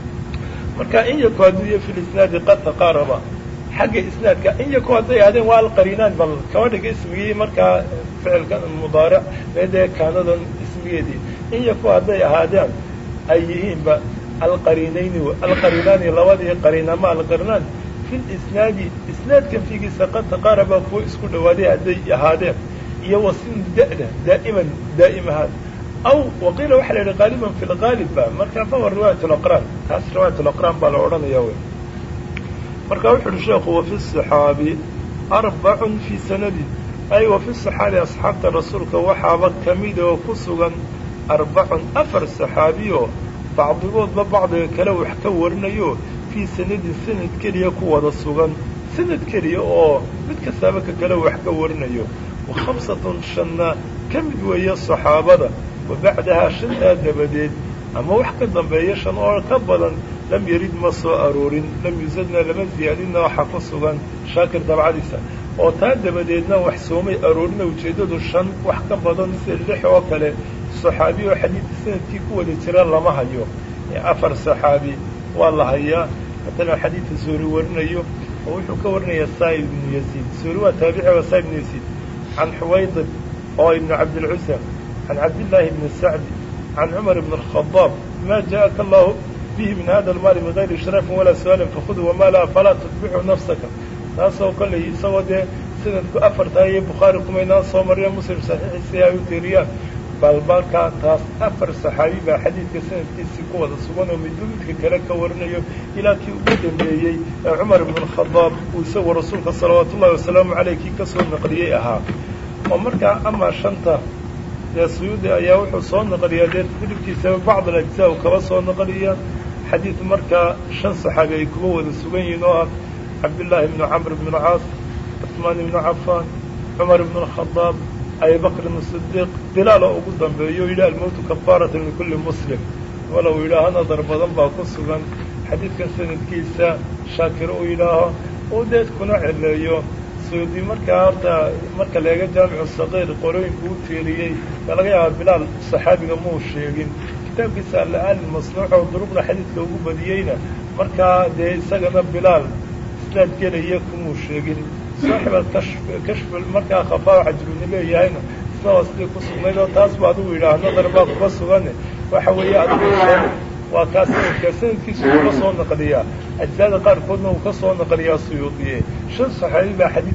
marka in yaku hadduu iyo fi lisnaadi qad taqaaraba xagga isnaadka in yaku hadday ahaadeen waa alqariinaan bal kaba dhiga ismigii markaa ficilka mudaaric meedee kaanadan ismigeedii in yaku hadday ahaadeen ay yihiinba alqariinayni alqariinaani labadii qariin ama alqarinaan fi lisnaadi isnaadkan fiigiisa qad taqaaraba kuwa isku dhawaaday hadday ahaadeen iyo wasin da'da daa'iman daa'im ahaan aw waqiila waxaa la yidhi qaaliban fi lqaalib ba marka fahuwa riwaayat laqraan taas riwaayat laqraan baa la odhanaya wey marka wuxu uhi sheekhu wafi saxaabi arbacun fii sanadin ay wafi saxaabi asxaabta rasuulka waxaaba kamid oo ku sugan arbacun afar saxaabiyo bacdigoodba bacdiga kale wax ka warinayo fii sanadin sanad keliya ku wada sugan sanad keliya oo mid kastaaba ka kale wax ka warinayo wa khamsatun shanna ka mid weeye saxaabada wa bacdahaa shantaa dabadeed ama wax ka dambeeya shan oo ka badan lam yarid ma soo aroorin lam yusadna lama ziyaadinna waxaa ku sugan shaakir dabcadiisa oo taa dabadeedna wax soomay aroorina ujeeddadu shan wax ka badan sida lix oo kale saxaabi oo xadiidka sanadkii ku wada jira lama hayo afar saxaabi waa la hayaa haddana xadiidka soori warinayo oo wuxuu ka warinayaa saa'ib ibnu yaziid soori waa taabici waa saa'ib ibnu yaziid can xuwaydib oo ibnu cabdilcusa can cabdillaahi bni sacdi can cumar ibn alkhadaab ma ja'aka allahu bihi min hada almaali min gayri ishraafin walaa su-aalin fakhuduu wamaa laa falaa tutbixuu nafsaka taasoo kollay isagoo dee sanadku afartaa iyo bukhaari kumaynaan soo mariya muslim saxiixiisii ay u tiiriyaan bal markaa taas afar saxaabi baa xadiidka sanadkiisii ku wada sugan oo midba midka kale ka warinayo ilaa kii ugu dambeeyey ee cumar ibn alkhadaab uu isagoo rasuulka salawaatu ullahi wasalaamu caleyh kii ka soo naqliyey ahaa oo markaa amaa shanta dee suyuudi ayaa wuxuu soo naqliyaa dee hilibkiisaba bacd alajzaa u kaba soo naqliya xadiid markaa shan saxaabi ay kuba wada sugan yihiin oo ah cabdillaahi ibnu camr ibnu caas cusmaan ibnu cafaan cumar ibnu alkhadaab abibakrin sidiiq bilaal oo ugu dambeeyo yidhi almowtu kafaaratan likulli muslim walow yidhaaho nadar badan baa ku sugan xadiidkan sanadkiisa shaakir uu yidhaaho uu deed kuna celeeyo suyuudi markaa horta marka leega jaamicu saqiir qorooyinku u tiiriyey ee laga yaaba bilaal saxaabiga muu sheegin kitaabkiisa alla-aali masnuuc oo duruqda xadiidka ugu badiyeyna markaa dee isagana bilaal isnaad gelaya kumuu sheegin saaxib alkashf kashf markaa khafaa cajruni leeyahayna isna waa sidii ku sugnayd oo taas bu adigu yidhaah nadar baa kuba sugane waxa weeye adigu waa kaa sanadka sanadkiisu uu ka soo naqliyaa ajsaada qaarkoodna uu ka soo naqliyaa suyuudiye shan saxaabi baa xadiid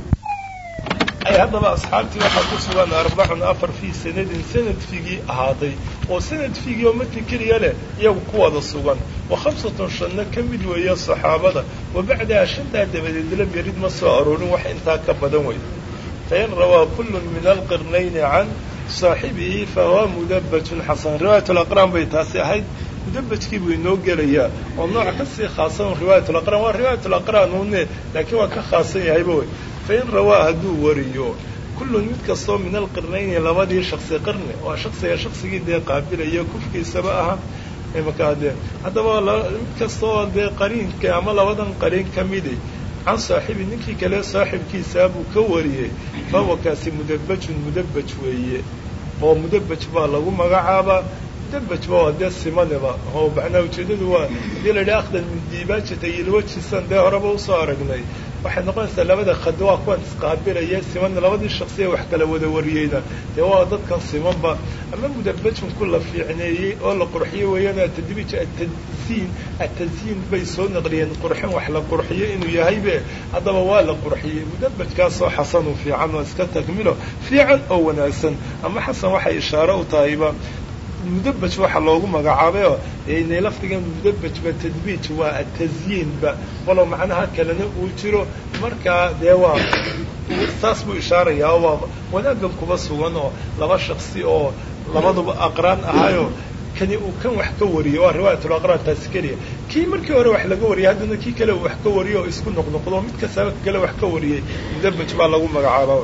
ay haddaba asxaabtii waxaa ku sugan arbacun afar fii sanadin sanad figii ahaaday oo sanad figii oo matn keliya leh iyagu ku wada sugan wa khamsatun shanna ka mid weeye saxaabada wa bacdaha shantaa dabadeed lam yarid ma soo aroorin wax intaa ka badan wey fain rawaa kullun min alqirnayni can saaxibihi fahuwa mudabatun xasan riwaayat alaqraan bay taasi ahayd mudabajkii buu inoo gelayaa oo nooc ka sii khaasan riwaayat alaqraan waa riwaayat alaqraan une laakiin waa ka khaasan yahayba wey fain rawaa hadduu wariyo kullun mid kastoo min alqirnayni labadii shaksi qarni waa shaksiga shaksigii dee qaabilaya kufkiisaba aha imaka dee haddaba mid kastaoo dee qariinka ama labadan qariin ka midi can saaxibi ninkii kale saaxibkiisaa buu ka wariyey fahuwa kaasi mudabajun mudabaj weeye oo mudabaj baa lagu magacaabaa mudabaj ba waa dee simaneba oo macnaa ujeedadu waa hadii la yidhaha akhdan min diibaajata ilwajisan dee horeba usoo aragnay waxay noqonaysaa labada khad waa kuwan isqaabilaya simanna labadii shaksiya wax kala wada wariyeyna dee waa dadkan simanba ama mudabajun ku la fiicneeyey oo la qurxiyey weeyaan atadbiij atasiin atasiin bay soo naqliyeen qurxin wax la qurxiyo inuu yahaybe haddaba waa la qurxiyey mudabajkaasoo xasanu fiican oo iska takmilo fiican oo wanaagsan ama xasan waxay ishaaro u tahayba mudabaj waxa loogu magacaabayoo inay lafdigan mudabajba tadbiij waa atazyiinba walow macnaha kalena uu jiro markaa dee waa saas buu ishaarayaa oo waa wanaagan kuba sugan oo laba shaksi oo labaduba aqraan ahaayo kani uu kan wax ka wariyey waa riwaayatul aqraan taasi keliya kii markii hore wax laga wariyay haddana kii kale uu wax ka wariyo oo isku noqnoqdo mid kastaba kale wax ka wariyey mudabaj baa lagu magacaaba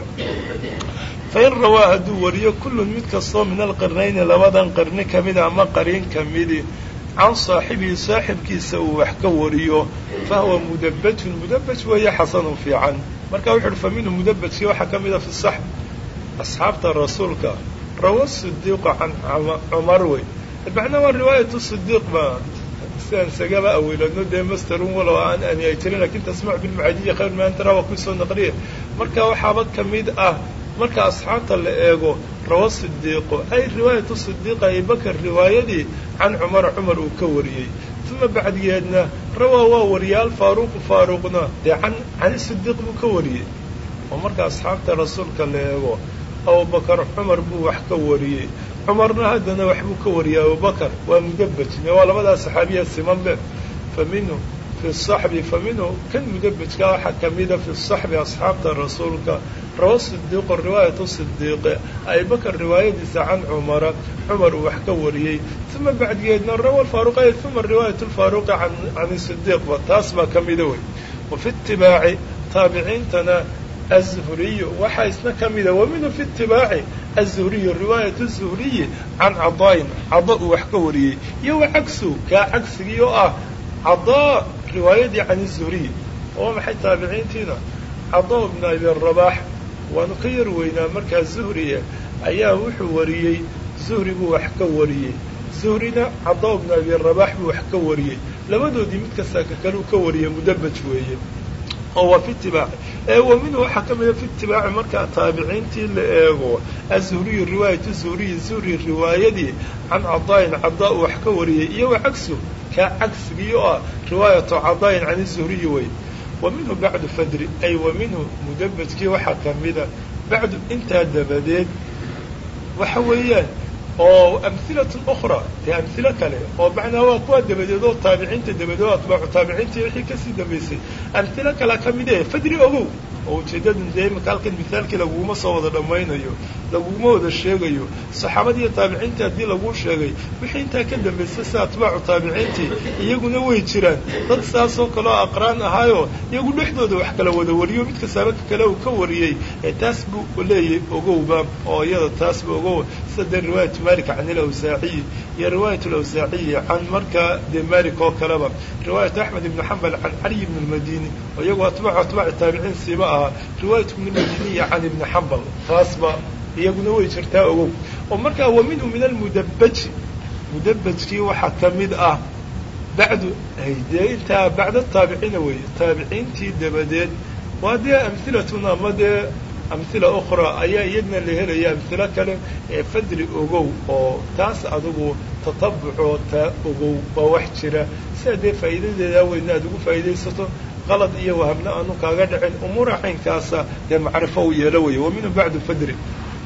fain rawaa hadduu wariyo kullun mid kastoo min alqirnayni labadan qarni ka mida ama qariin ka midi can saaxibihi saaxibkiisa uu wax ka wariyo fahuwa mudabajun mudabaj weeye xasanun fiican marka wuxu uhi fa minhu mudabajkii waxaa ka mida fi saxb asxaabta rasuulka rawa sidiiqa can cumar wey macnaa waa riwaayatu sidiiq ba sidaan isagaba awilano dee masterun walow aan ani ay jirin lakin tasmac bilmucadiya khayr ma antara waa kuisoo naqliye marka waxaaba ka mid ah marka asxaabta la eego rawa sidiiqo ay riwaayatu sidiiq abibakar riwaayadii can cumara cumar uu ka wariyey uma bacdigeedna rawaa waa wariyay alfaaruqu faaruqna dee can cani sidiiq buu ka wariyey oo marka asxaabta rasuulka la eego abubakar cumar buu wax ka wariyey cumarna haddana waxbuu ka wariyey abubakar waa mudabajne waa labadaa saxaabiya simanbe fa minhu fi saxbi fa minhu kan mudabajka waxaa kamida fi saxbi asxaabta rasuulka rawa sidiiqo riwaayatu sidiiqe abibakar riwaayadiisa can cumara cumar uu wax ka wariyey uma bacdigeedna rawa faaruq uma riwaayat lfaaruqi can sidiiqba taas baa kamida wey wafi itibaaci taabiciintana azuhriyu waxaa isna ka mida wa minhu fi itibaaci azuhriyu riwaayat zuhriyi can cadaain cada uu wax ka wariyey iyo wa cagsu kaa cagsigii oo ah cadaa riwaayadii can zuhriy oo maxay taabiciintiina cadaa bn abi rabaax waanu ka yar weynaa markaa zuhriye ayaa wuxuu wariyey zuhri buu wax ka wariyey zuhrina cadaa bn abi rabaax buu wax ka wariyey labadoodii mid kastaa ka kale uu ka wariyey mudabaj weeye oo waa fi itibaaci ee wa minhu waxaa ka mida fi itibaaci markaa taabiciintii la eego azuhriyu riwaayatu zuhriyi zuhri riwaayadii can cadaain cadaa uu wax ka wariyey iyo wa cagsu kaa cagsigii oo ah riwaayatu cadaain can zuhriyi wey wa minhu bacdu fadri ay wa minhu mudabajkii waxaa ka mida bacdu intaa dabadeed waxa weeyaan oo amhilatun ukhra dee amhilo kale oo macnaa waa kuwa dabadeed oo taabiciinta dabadeed oo atbaacu taabiciinta wixii kasii dambaysay amhilo kalea ka mid e fadri ogow oo ujeedadan dee imika halkan mithaalkii laguguma soo wada dhammaynayo laguguma wada sheegayo saxaabadiiyo taabiciintii haddii laguu sheegay wixii intaa ka dambaysay sida atbaacu taabiciintii iyaguna way jiraan dad saasoo kale oo aqraan ahaayoo iyagu dhexdooda wax kala wada wariyo mid kastaaba ka kale uu ka wariyey ee taas buu leeyahy ogowba oo iyada taasba ogow sida dee riwaayatu malik can ilawsaaciyi iyo riwaayat alawsaaciyi can markaa dee malik oo kaleba riwaayatu axmed ibni xambal can caliy ibn lmadini oo iyagoo atbaacu atbaaci taabiciin siiba ahaa riwaayat ibn lmadiniya can ibni xambal taasba iyaguna way jirtaa ogow oo markaa wa minhu min almudabaji mudabajkii waxaa ka mid ah bacdu dee intaa bacda taabiciina weeye taabiciintii dabadeed waa dee amhilatun ama dee amhila ukhra ayaa iyadna la helaya amhilo kale ee fadri ogow oo taas adigu tatabucoo taa ogow waa wax jira sidaa dee faa'iidadeedaa weyna aad ugu faa'iidaysato qalad iyo wahamna aanu kaaga dhicin umuura caynkaasa dee macrifo u yeelo weeye wa minhu bacdu fadri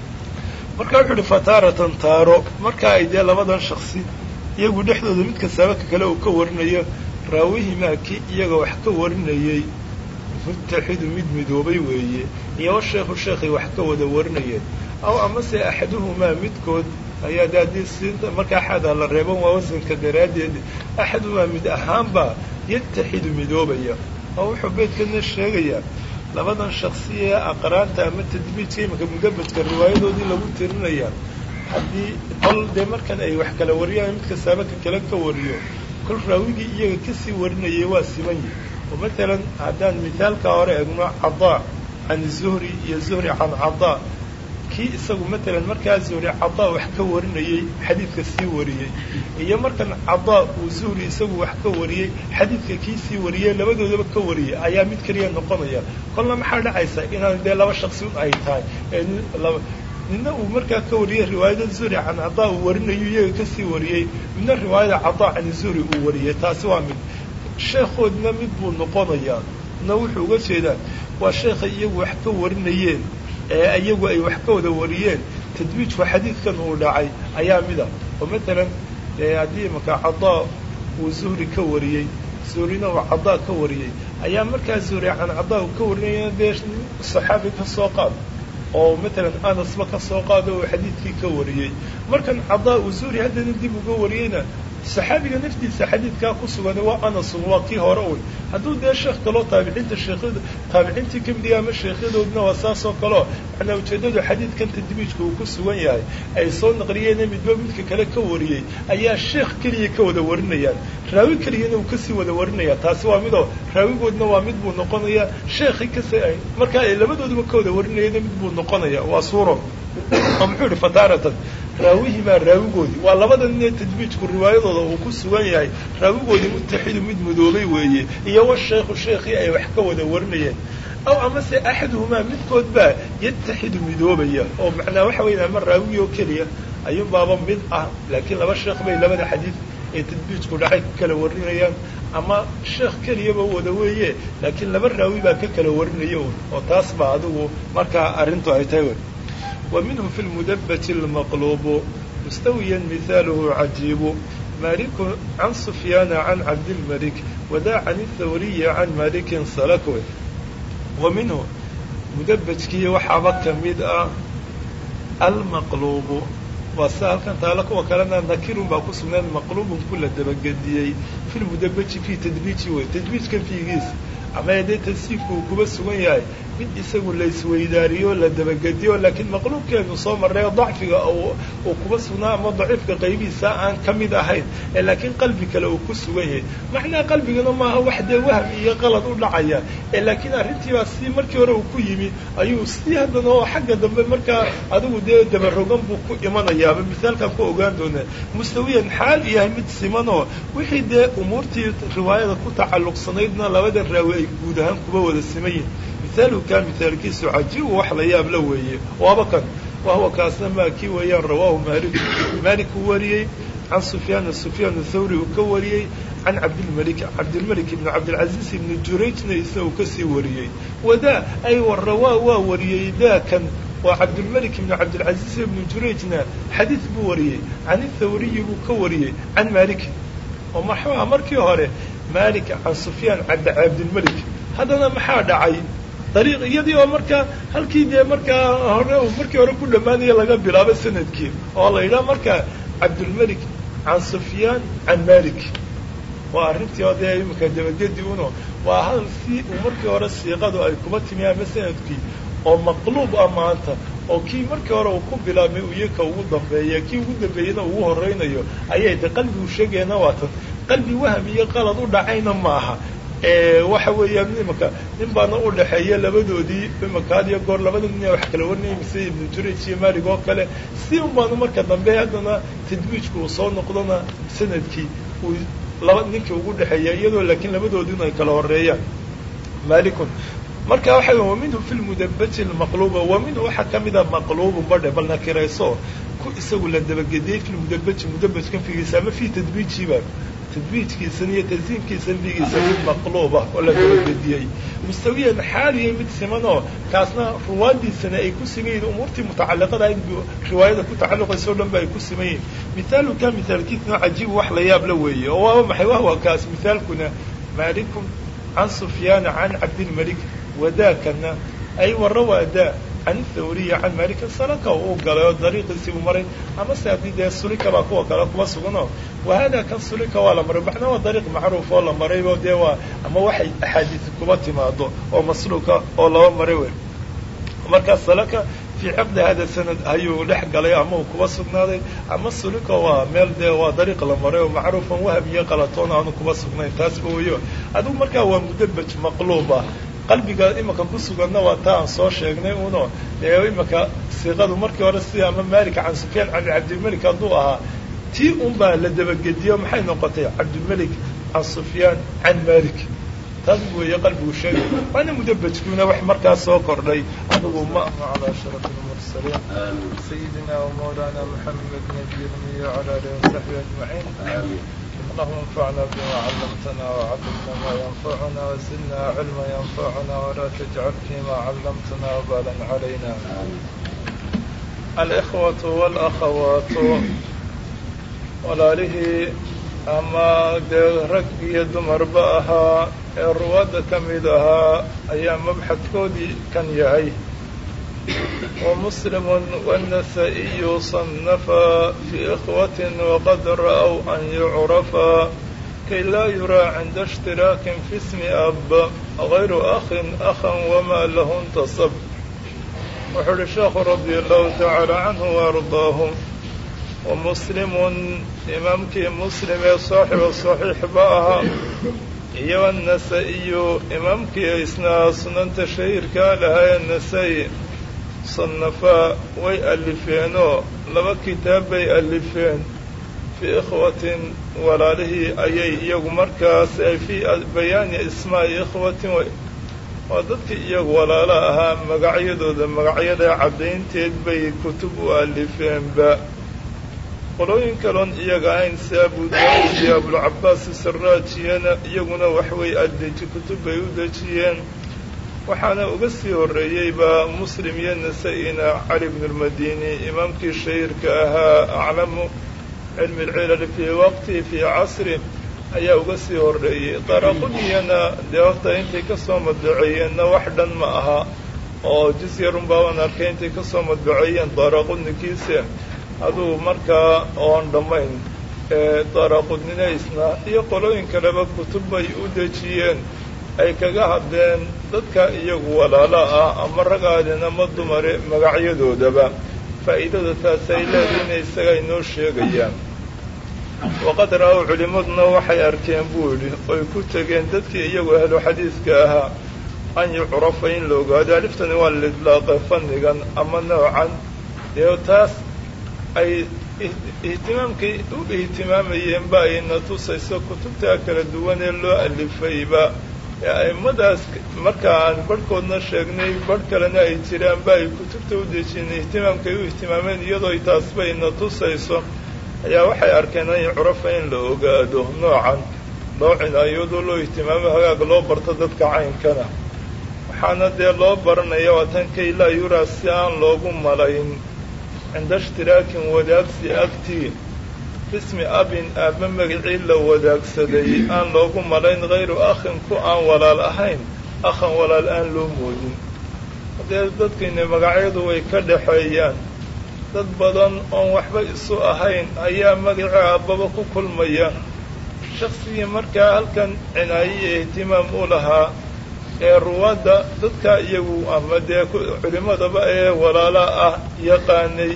marka wuxu uhi fataaratan taaro marka ay dee labadan shaksi iyagu dhexdooda mid kastaaba ka kale uu ka warinayo raawihimaa kii iyaga wax ka warinayey mutaxidu mid midoobay weeye iyo washeekhu sheekhay wax ka wada warinayeen aw amase axaduhumaa midkood ayaa de haddii siinta marka axada la reeban waa wasanka daraaddeed axaduhumaa mid ahaanba yataxidu midoobaya oo wuxuu beydkana sheegayaa labadan shaksi ee aqraanta ama tadbiijka imanka mudabajka riwaayadoodii lagu tirinayaa haddii kol dee markan ay wax kala wariyaan mid kastaaba ka kale ka wariyo kol raawigii iyaga kasii warinayay waa siman yihi oo matalan haddaan mithaalka hore egno cadaa can zuhri iyo zuhri can cadaa kii isagu matalan markaa zuhri cadaa wax ka warinayey xadiidka sii wariyey iyo markan cadaa uu zuhri isagu wax ka wariyey xadiidka kii sii wariyey labadoodaba ka wariyey ayaa mid keliya noqonaya kolna maxaa dhacaysa inaan dee laba shaksi un ay tahay midna uu markaa ka wariyey riwaayada zuhri can cadaa uu warinayo iyaga kasii wariyey midna riwaayada cadaa can zuhri uu wariyey taasi waa mid sheekhoodna mid buu noqonayaa na wuxuu uga jeedaa waa sheekhay iyagu wax ka warinayeen ee iyagu ay wax ka wada wariyeen tadwiijku xadiidkan uu dhacay ayaa mida oo matalan haddii imanka cadaa uu zuhri ka wariyey zuhrina uu cadaa ka wariyey ayaa markaa zuhri can cadaa uu ka warinaya dee saxaabi ka soo qaad oo matalan anasba ka soo qaado uu xadiidkii ka wariyey markan cadaa uu zuhri haddana dib uga wariyeyna saxaabiga naftiisa xadiidkaa ku sugan waa anasun waa kii hore un hadduu dee sheekh kaloo taabiciinta sheekhada taabiciintii kamidga ama sheekhadoodna waa saasoo kaleo macnaa ujeeddadu xadiidkan tadbiijka uu ku sugan yahay ay soo naqliyeene midba midka kale ka wariyey ayaa sheekh keliya ka wada warinayaan raawi keliyana uu kasii wada warinaya taasi waa midoo raawigoodna waa mid buu noqonaya sheekhi kasi markaa ay labadooduba ka wada warinayana mid buu noqonaya waa suuro oo muxuu yihi fataaratan raawihimaa raawigoodii waa labada nin ee tadbiijku riwaayadooda uu ku sugan yahay raawigoodii mutaxidu mid mudoobay weeye iyo washeekhu sheekhii ay wax ka wada warinayeen aw amase axaduhumaa midkood baa yataxidu midoobaya oo macnaa waxa weya ama raawigi oo keliya ayuun baaba mid ah laakiin laba sheekh bay labada xadiid ee tadbiijku dhacay ka kala warinayaan ama sheekh keliyaba wada weeye laakiin laba raawi baa ka kala warinaya oo taas baa adigu markaa arrintu ay tahay wey ومنه في المدبة المقلوب مستويا مثاله عجيب مالك عن سفيان عن عبد الملك وذا عن الثوري عن مالك سلك ومنه مدبجكي وحبك مدأ المقلوب وسهل كان تالك وكلنا نكير باقصنا مقلوب كل دبجديي في المدبج في تدبيج وتدبيج كان في جيس ama dee tansiifku uu kuba sugan yahay mid isagu la isweydaariyo la dabagediyo laakiin maqluubkeenu soo marray dacfiga uu kuba sugnaa ama daciifka qaybihiisa aan ka mid ahayn ee laakiin qalbi kale uu ku sugan yahay macnaa qalbigana maaha wax dee wahm iyo qalad u dhacaya ee laakiin arrintiibaa si markii hore uu ku yimi ayuu si haddana oo xagga dambe markaa adigu dee dabarogan buu ku imanayaaba misaalkaan ku ogaan doonaa mustawiyan xaal yahay mid simanoo wixii dee umuurtii riwaayada ku tacalluqsanaydna labada raawi ay guud ahaan kuba wada siman yihin mithaalu kaa mithaalkiisu cajiibu wax la yaab la weeye waaba kan wahuwa kaasna maa kii weeyaan rawaahu maalik maalik uu wariyey can sufyaana sufyaan thawri uu ka wariyey can cabdilmalik cabdilmalik ibni cabdilcaziiz ibni jurayjna isna uu kasii wariyey wadaa ay warrawaa waa wariyey daakan waa cabdilmalik ibni cabdilcaziiz ibni jurayjna xadiid buu wariyey can ithawriyi buu ka wariyey can malikin oo maxuuha markii hore malik can sufyaan cabdilmalik haddana maxaa dhacay dariiq iyadii oo markaa halkii dee markaa hore markii hore ku dhammaanaya laga bilaabo sanadkii oo la yidhaha markaa cabdulmalik can sufyaan can malik waa arrintii oo dee iminka dabagedi uno waa hadal si uu markii hore siiqadu ay kuma timi ama sanadkii oo maqluub ah maanta oo kii markii hore uu ku bilaabmay uyaka ugu dambeeya kii ugu dambeeyana ugu horeynayo ayay de qalbigu sheegayana waa tan qalbi waham iyo qalad u dhacayna maaha waxa weeyaan imanka nin baana u dhexeeya labadoodii imanka had iyo goor labada nin wax kala warinaya mise ibnu juraj iyo malig oo kale si un baana marka dambe haddana tadwiijku uu soo noqdona sanadkii uu laba ninkii ugu dhexeeya iyadoo laakiin labadoodina ay kala horeeyaan malikun marka waxa wa minhu fi lmudabaji lmaqluba wa minhu waxaa kamida maqlubu badhe bal nakirayso ku isagu la dabagediyey fi lmudabaji mudabajkan figiisa ama fi tadwiijiba tadwiijkiisan iyo tansiimkiisan figiisa mid maqluuba oo la dabagediyey mustawiyan xaaliya mid simanoo kaasna ruwaadiisana ay ku siman yihin umuurtii mutacaliqada in riwaayada ku tacalluqaysa o dhan ba ay ku siman yihin mithaalu ka mithaalkiisna cajiib wax la yaab la weeye oo waaba maxay wahwa kaas mithaalkuna malikun can sufyaana can cabdilmalik wadaakana ay warrawaa daa can thawriya can malika salaka uu galay oo dariiqiisii uu maray ama se haddii dee sulika baa kuwa kale kuba suganoo wahada kan sulika waa la maray macnaa waa dariiq macruuf oo la maraybo dee waa ama waxay axaadiisi kuba timaado oo masluuka oo laba maray wey markaa salaka fii ciqdi hada sanad ayuu dhex galay ama uu kuba sugnaaday ama sulika waa meel dee waa dariiq la maray oo macruufan waham iyo qalatoon aanu kuba sugnayn taasba weyo adigu markaa waa mudabaj maqluuba qalbiga imanka ku suganna waa taa aan soo sheegnay uno dee imanka siiqadu markii hore sida ama malik can sufyaan can cabdilmalik hadduu ahaa tii un baa la dabagediyo maxay noqotay cabdilmalik can sufyaan can malik taas weeye qalbigu sheegay waana mudabajkuuna wax markaas soo kordhay adigu ma calaa sharaf lmursaliin sayidina wamawlana maxamed nabiy lmiy wala alihi wasaxbi ajmaciin اللهم انفعنا بما علمتنا وعلمنا ما ينفعنا وزدنا علما ينفعنا ولا تجعل فيما علمتنا وبالا علينا الإخوة والأخوات walaalihii ama dee rag iyo dumarba ahaa ee ruwaadda ka mid ahaa ayaa mabxadkoodii kan yahay ومسلم والنسائي صنفا في إخوة وقد رأوا أن يعرفا كي لا يرى عند اشتراك في اسم أب غير أخ أخا وما له انتصب وحر الشيخ رضي الله تعالى عنه وأرضاه ومسلم إمامك مسلم صاحب الصحيح بأها iyo النسائي إمامك إسنا سنن تشهير كالها النسائي صنفaa way alifeenoo laba kitaab bay alifeen fii ikhwatin walaalihii ayay iyagu markaas ay fii bayaani ismaa'i ikhwatin waa dadkii iyagu walaalo ahaa magacyadooda magacyada caddaynteed bay kutub u alifeenba qolooyin kaloon iyaga ahayn si abu daawud iyo abulcabaas saraajiyana iyaguna waxway adeji kutub bay u dejiyeen waxaana uga sii horreeyeyba muslim iyo nasa-ina cali bnu lmadini imaamkii shahiirka ahaa aclamu cilmi lcilal fii waqti fii casri ayaa uga sii horreeyey daraquniyana dee horta intay kasoo madbaceeyeenna wax dhan ma aha oo jis yarun baaban arkay intay kasoo madbaceeyeen daraqunikiise aduu markaa oon dhammayn daraquninaysna iyo qolooyin kaleba kutub bay u dejiyeen ay kaga hadleen dadka iyagu walaalo ah ama ragaadin ama dumare magacyadoodaba faa'iidada taas ay leediina isaga inoo sheegayaan waqad ra-ow culimmaduna waxay arkeen buu yidhi oy ku tegeen dadkii iyagu ahlu xadiidka ahaa an yucrafa in la ogaado aliftani waa lidlaaqe fannigan ama noocan dee taas ay ihtimaamkay u ihtimaamayeenba ayna tusayso kutubtaa kala duwan ee loo alifayba ee a'immadaas marka aan barhkoodna sheegnay barh kalena ay jiraanba ay kutubta u dejiyeen ihtimaamkay u ihtimaameen iyadoo taasba ina tusayso ayaa waxay arkeen an yucrafa in la ogaado noocan loo cinaayoodo loo ihtimaamo hagaag loo barto dadka caynkana waxaana dee loo baranaya waa tan kay laa yuraa si aan loogu malayn cinda ishtiraakin wadaagsi agtii bismi abin aabba magacii la wadaagsaday aan loogu malayn hayru akhin ku aan walaal ahayn akhan walaal aan loo moodin haddee dadkayna magacyadu way ka dhaxeeyaan dad badan oon waxba isu ahayn ayaa magacii aabbaba ku kulmaya shaksigii markaa halkan cinaayo iyo ihtimaam u lahaa ee ruwaadda dadka iyagu ama dee culimmadaba ee walaala ah yaqaanay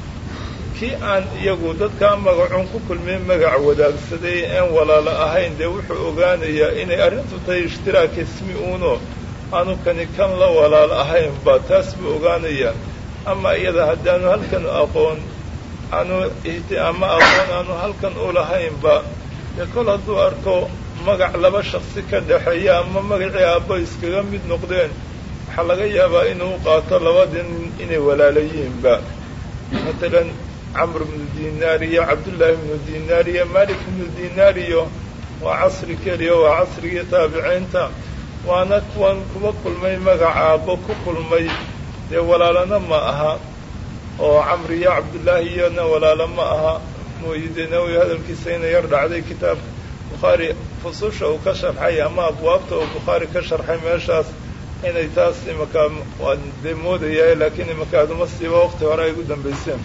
kii aan iyagu dadkaa magacun ku kulmay magac wadaagsaday een walaalo ahayn dee wuxuu ogaanayaa inay arrintu tahay ishtiraak ismi uuno aanu kani kan la walaal ahayn ba taas buu ogaanayaa ama iyada haddaanu halkan aqoon aanu ama aqoon aanu halkan u lahaynba dee kol hadduu arko magac laba shaksi ka dhexeeya ama magacii aabbo iskaga mid noqdeen waxaa laga yaabaa inuu qaato labadii nin inay walaalayiinba matalan camr bnu dinaar iyo cabdullaahi bnu dinaar iyo malik bnu dinaar iyo waa casri keliya waa casrigii taabiciinta waana kuwan kuba kulmay magaca aabbo ku kulmay dee walaalana ma aha oo camr iyo cabdullaahi iyona walaalo ma aha mooyide nawowi hadalkiisa ina yar dhacday kitaabka bukhaari fususha uu ka sharxay ama abwaabta uu bukhaari ka sharxay meeshaas inay taas imakaa waan dee moodayaa laakiin imakaaduma siiba waqti hore ay ugu dambayseen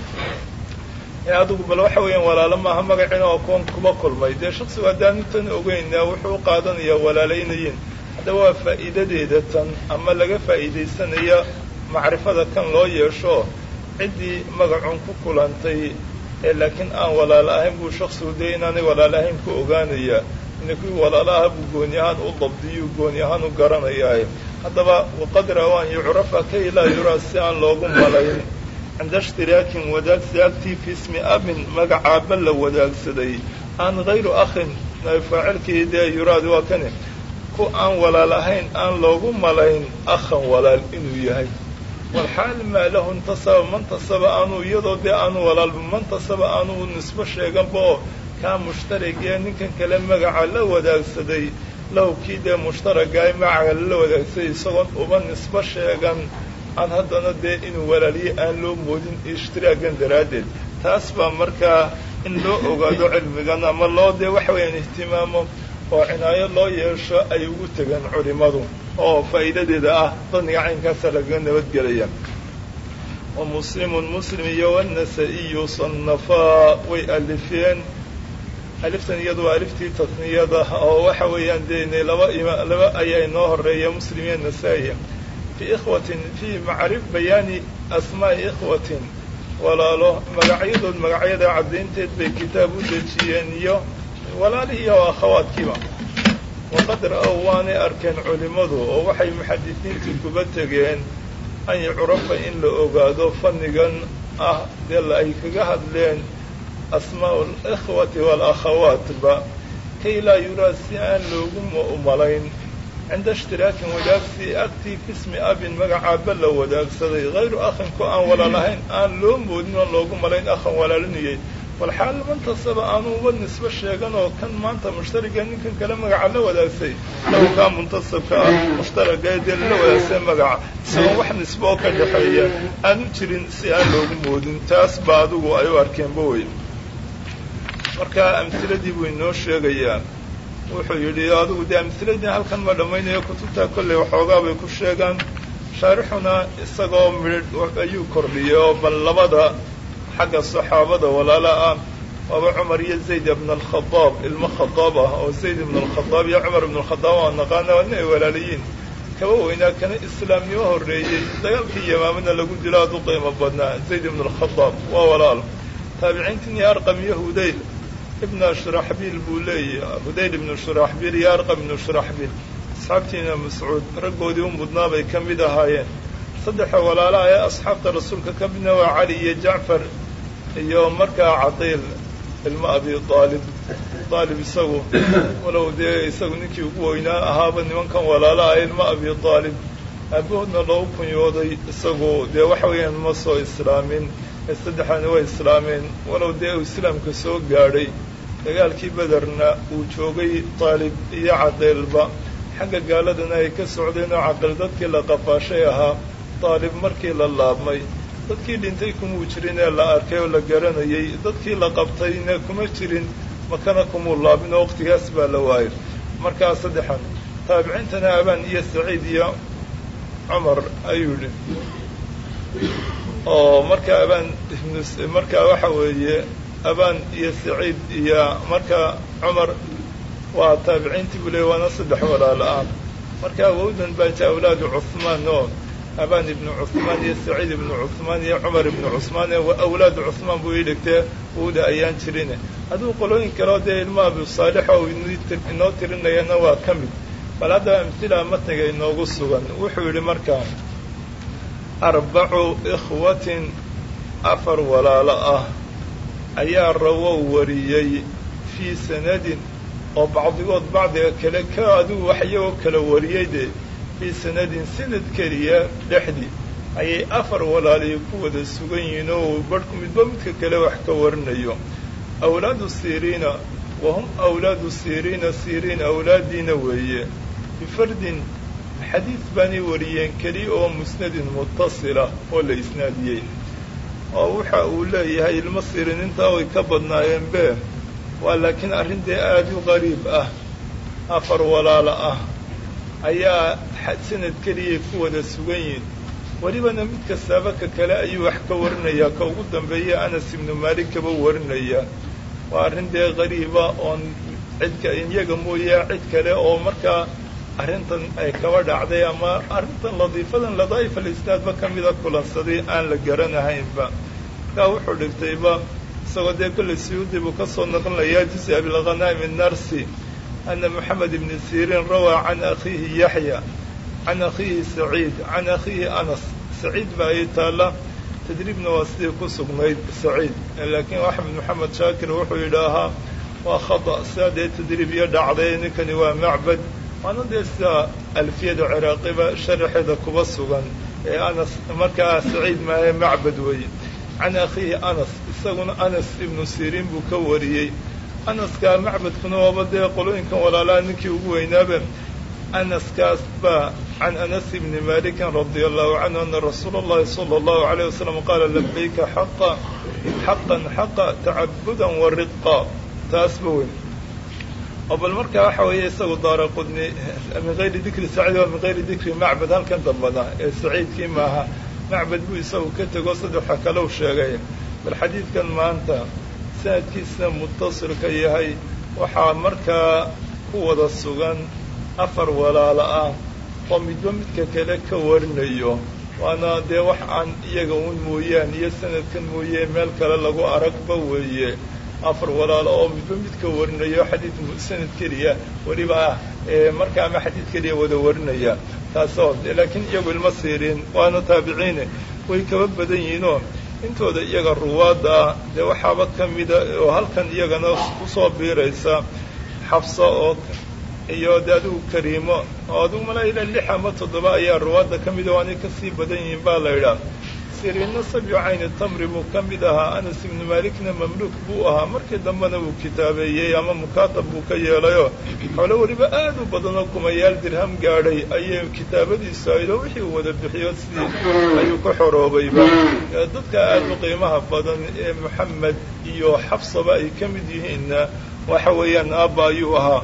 adigu bal waxa weeyaan walaalo maaha magacina oo kuwan kuba kulmay dee shaksigu haddaanu tan ogeynaa wuxuu u qaadanayaa walaalaynayin haddaba waa faa'iidadeeda tan ama laga faa'iidaysanaya macrifada kan loo yeesho ciddii magacun ku kulantay ee laakiin aan walaalo ahayn buu shaksigu dee inaanay walaalo ahayn ku ogaanayaa ina kuwii walaalo aha buu gooni ahaan u dabdiyuu gooni ahaan u garanayaa haddaba waqadra waan yucrafa kay laa yuraa si aan loogu malayn cinda ishtiraakin wadaagsi agtii fi ismi abin magacaaba la wadaagsaday aan hayru akhin faacilkii dee yuraad waa kane ku aan walaal ahayn aan loogu malayn akhan walaal inuu yahay walxaal maa lahu intasaba mantasaba aanu iyadoo dee aanu walaalba mantasaba aanu nisbo sheeganba oo kaa mushtarigee ninkan kale magaca la wadaagsaday lahu kii dee mushtaragaay magaca la wadaagsaday isagoon uba nisbo sheegan aan haddana dee inuu walaaliye aan loo moodin ishtiraagan daraaddeed taas baa markaa in loo ogaado cilmigan ama loo dee waxa weeyaan ihtimaamo oo cinaayo loo yeesho ay ugu tegaan culimmadu oo faa'iidadeeda ah daniga caynkaasa lagaga nabadgelaya wa muslimun muslim iyo wanasa-iyu sannafaa way alifeen aliftan iyadu waa aliftii tasniyada oo waxa weeyaan dee laba ima laba ayaa inoo horeeya muslim iyo nasaa-iya fii ikhwatin fii macrif bayaani asmaa'i ikhwatin walaalo magacyadood magacyada caddaynteed bay kitaab u dejiyeen iyo walaalihii oo akhawaadkiiba waqad ra-ow waanay arkeen culimmadu oo waxay muxadisiintu kuba tegeen an yucrafa in la ogaado fannigan ah dee ay kaga hadleen asmaa'u alikhwati waalakhawaatba kay laa yuraa si aan loogu malayn cinda ishtiraakin wadaagsi agtii fismi abin magacaaba la wadaagsaday hayru akhin ku aan walaal ahayn aan loo moodin oon loogu malayn akhan walaalinayay walxaal mantasaba aanu uba nisbo sheegan oo kan maanta mushtariga ninkan kale magaca la wadaagsay law kaa muntasabka ah mushtaraga dee lala wadaagsay magaca isagoo wax nisbo oo ka dhexeeya aanu jirin si aan loogu moodin taas ba adigu ay u arkeenba wey marka amhiladii buu inoo sheegayaa wuxuu yidhi adigu dee amhiladii halkan ma dhammaynayo kutubtaa kolley waxoogaa bay ku sheegaan shaarixuna isagoo midh ayuu kordhiyay oo bal labada xagga saxaabada walaala ah waaba cumar iyo zayd ibn alkhadaab ilmo khadaab ah oo zayd ibn alkhadaab iyo cumar ibn alkhadaab aan naqaana waa nin ay walaalayiin kaba weynaa kana islaamnimo horreeyey dagaalkii yamaamana lagu dilo aad u qiimo badnaa zayd ibn alkhadaab waa walaal taabiciintin iyo arqam iyo hudayl ibna shuraxbiil buu leeyahy hudayl ibnu shuraxbiil iyo arqam ibnu shuraxbiil asxaabtiina mascuud raggoodii u mudnaa bay ka mid ahaayeen saddexa walaalaha ee asxaabta rasuulka ka midna waa cali iyo jacfar iyo markaa cadiil ilmo abi aalib aalib isagu walow dee isagu ninkii ugu weynaa ahaaba nimankan walaalaha ilmo abi aalib aabahoodna loogu kunyooday isagu dee waxa weeyaan ma soo islaamin ee saddexaani way islaameen walow dee uu islaamka soo gaadhay dagaalkii bederna uu joogay daalib iyo cadeylba xagga gaaladana ay ka socdeen oo caqil dadkii la qafaashay ahaa daalib markii la laabmay dadkii dhintay kumuu jirin ee la arkay oo la garanayay dadkii la qabtayna kuma jirin makana kumuu laabin oo waqtigaas baa la waayay markaa saddexan taabiciintana abaan iyo saciid iyo cumar ayuu yidhi oo marka abaan markaa waxa weeye abaan iyo saciid iyo marka cumar waa taabiciintii buu leey waana saddex walaalo ah marka awowdan baa jaa awlaadu cuhmaan oo abaan ibnu cuhmaan iyo saciid ibnu cuhmaan iyo cumar ibnu cusmaan ee awlaadu cuhmaan buu ii dhigtee wowda ayaan jirin hadduu qolooyin kaleo dee ilma abu saalix oo inoo tirinayana waa ka mid bal haddaba amhila matniga inoogu sugan wuxuu yidhi markaa arbacu ikhwatin afar walaalo ah ayaa rawow wariyey fii sanadin oo bacdigood bacdiga kale ka adigu wax iyagoo kala wariyey dee fii sanadin sanad keliya dhexdii ayay afar walaalihii ku wada sugan yihiin oo barhku midba midka kale wax ka warinayo awlaadu siriina wa hum awlaadu siriina siriin awlaadiina weeye bifardin xadiid baanay wariyeen keliya oo musnadin mutasila oo la isnaadiyey oo waxa uu leeyahay ilmo siriin intaa way ka badnaayeen be waa laakiin arrin dee aada u qariib ah afar walaalo ah ayaa sanad keliyay ku wada sugan yihin welibana mid kastaaba ka kale ayuu wax ka warinayaa ka ugu dambeeya anas ibnu maalik kaba warinaya waa arrin dee qariiba oon cidka iyaga mooye cid kale oo markaa arrintan ay kaba dhacday ama arrintan ladiifadan ladaa'ifa alisnaadba ka mida kulansaday aan la garanahaynba markaa wuxuu dhigtayba isagoo dee kolley siyuudi buu ka soo naqlinayaa juz abilghanaim narsi ana moxamed ibni siriin rawaa can akhiihi yaxya can akhiihi saciid can akhiihi anas saciid baa ay taalla tadriibna waa sidii ku sugnayd saciid laakiin axmed moxamed shaakir wuxuu yidhaahaa waa khata sidaa dee tadriib iyo dhacday ninkani waa macbad waana dee sida alfiyada ciraaqiba sharaxeeda kuba sugan ee anas markaa saciid maahe macbad weeye can akhiihi anas isaguna anas ibnu siriin buu ka wariyey anaska macbadkuna waaba dee qolooyinkan walaalaha ninkii ugu weynaabe anaskaas baa can anas ibni malikin radia allahu canhu ana rasuula اllahi salى اllahu alayh wasalam qaala labayka xaqa xaqan xaqa tacabudan wa riqa taasba weyn oo bal markaa waxa weeye isagu daara qudni min gayri dikri saciid waa min gayri dikri macbad halkan dambada ee saciidkii maaha macbad buu isagu ka tego saddexa kalau sheegay bal xadiidkan maanta sanadkiisna mutasilka yahay waxaa markaa ku wada sugan afar walaalo ah oo midba midka kale ka warinayo waana dee wax aan iyaga un mooyaan iyo sanadkan mooye meel kale lagu aragba weeye afar walaalo oo midba midka warinayo xadiid sanad keliya weliba ah marka ama xadiid keliya wada warinaya taasoo laakiin iyagu ilma siirin waana taabiciine way kaba badan yihiinoo intooda iyaga ruwaadda ah dee waxaaba ka mida oo halkan iyagana kusoo biiraysa xafsa oo iyo de adigu kariimo oo adigu malaa ilaa lix ama toddoba ayaa ruwaadda ka mida waanay kasii badan yihiin baa la idhaah siriinna sabyu cayni tamri buu ka mid ahaa anas ibnu maalikna mamluuk buu ahaa markii dambena wuu kitaabeeyey ama mukaatab buu ka yeelayoo xoolo weliba aad u badanoo kumayaal dirham gaadhay ayay kitaabadiisu aydoo wixii uu wada bixiyo sidii ayuu ka xoroobayba dadka aad u qiimaha badan ee moxamed iyo xafsaba ay ka mid yihiinna waxa weeyaan aabba ayuu ahaa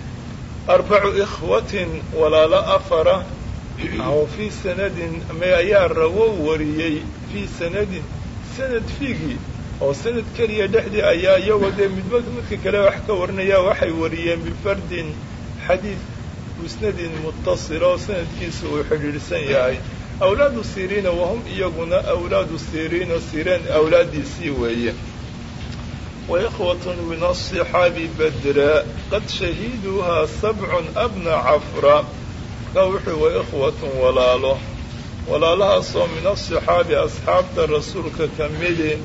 arbacu ikhwatin walaalo afara aw fii sanadin me ayaa rawo wariyey fii sanadin sanad fiigii oo sanad keliya dhexdii ayaa iyagoo dee midba midka kale wax ka warinaya waxay wariyeen bifardin xadiid musnadin mutasila oo sanadkiisa uu xidhiidhsan yahay awlaadu siriina wahum iyaguna awlaadu siriina sireen awlaaddiisii weeye waikhwatun min aصixaabi badra qad shahiduuhaa sabcun abna cafra ka wuxuu waikhwatun walaalo walaalahaasoo min aصixaabi asxaabta rasuulka ka midi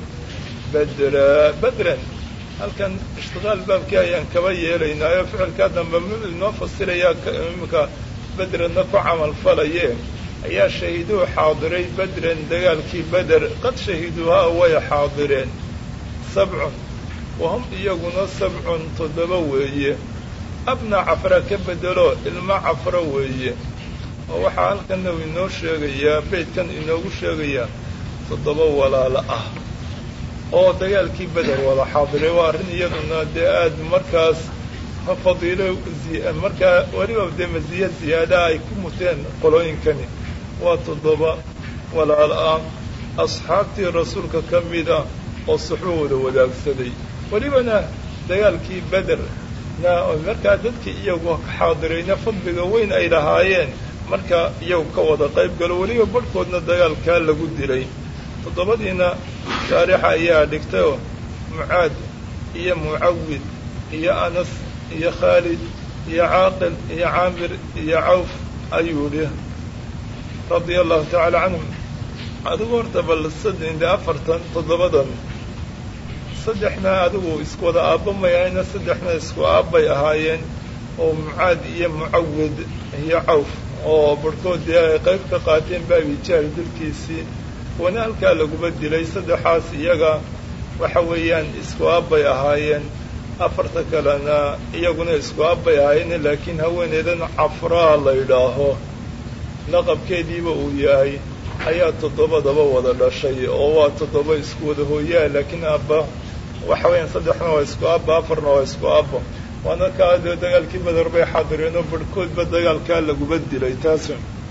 badra badran halkan ishtiqaal baabkii ayaan kaba yeelaynaayo ficilkaa dambe m inoo fasirayaa imika bedranna ku camal falaye ayaa shahiiduu xaadiray bedran dagaalkii beder qad shahiduuhaa way xaadireen sabcun wahum iyaguna sabcun toddoba weeye abna cafra ka bedelo ilmo cafro weeye oo waxaa halkanna uu inoo sheegayaa beydkan inoogu sheegayaa toddoba walaalo ah oo dagaalkii beder wada xaadiray waa arrin iyaduna dee aada markaas fadiilo markaa weliba dee masiya ziyaadaha ay ku muteen qolooyinkani waa toddoba walaalo ah asxaabtii rasuulka ka mida oo suxuu wada wadaagsaday welibana dagaalkii beder na markaa dadkii iyagu ka xaadirayna fadliga weyn ay lahaayeen markaa iyagu ka wada qayb galo weliba barhkoodna dagaalkaa lagu dilay toddobadiina shaarixa ayaa dhigtay oo mucaad iyo mucawid iyo anas iyo khaalid iyo caaqil iyo caamir iyo cawf ayuu idhi radia allahu tacaala canhum adigu horta bal sadde afartan toddobadan saddexna adigu isku wada aabba may ahayna saddexna isku aabbay ahaayeen oo mucaad iyo mucawid iyo cawf oo barhkood dee ay qayb ka qaateen baabijaal dilkiisii kuwana halkaa laguba dilay saddexaas iyaga waxa weeyaan isku aabbay ahaayeen afarta kalena iyaguna isku aabbay ahaayeen laakiin haweeneydan cafraa la yidhaaho laqabkeediiba uu yahay ayaa toddobadaba wada dhashay oo waa toddoba isku wada hooyaa laakiin aabba waxa weeyaan saddexna waa isku aabba afarna waa isku aabba waana kaa dee dagaalkii badar bay xaadireen oo barhkoodba dagaalkaa laguba dilay taas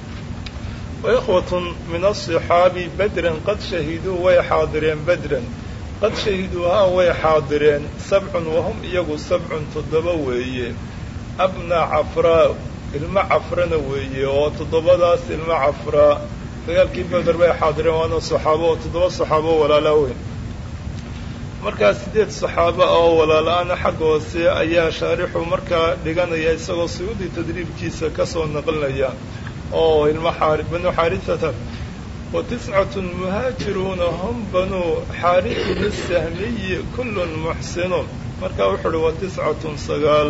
waikhwatun min asixaabi bedran qad shahiduu way xaadireen bedran qad shahiduuhaa way xaadireen sabcun wahum iyagu sabcun toddoba weeye abna cafraa ilmo cafrana weeye oo toddobadaas ilmo cafraa dagaalkii beder bay xaadireen waana saxaabo oo toddoba saxaabo walaalaa weyn markaa siddeed saxaabo ah oo walaala-ana xagga hoose ayaa shaarixu markaa dhiganaya isagoo suyuudi tadriibkiisa ka soo naqlinaya oo ilmo xaari banuu xaarisata wa tiscatun muhaajiruuna hum banuu xaarisin isahmiyi kullun muxsinuun markaa wuxuu uhi wa tiscatun sagaal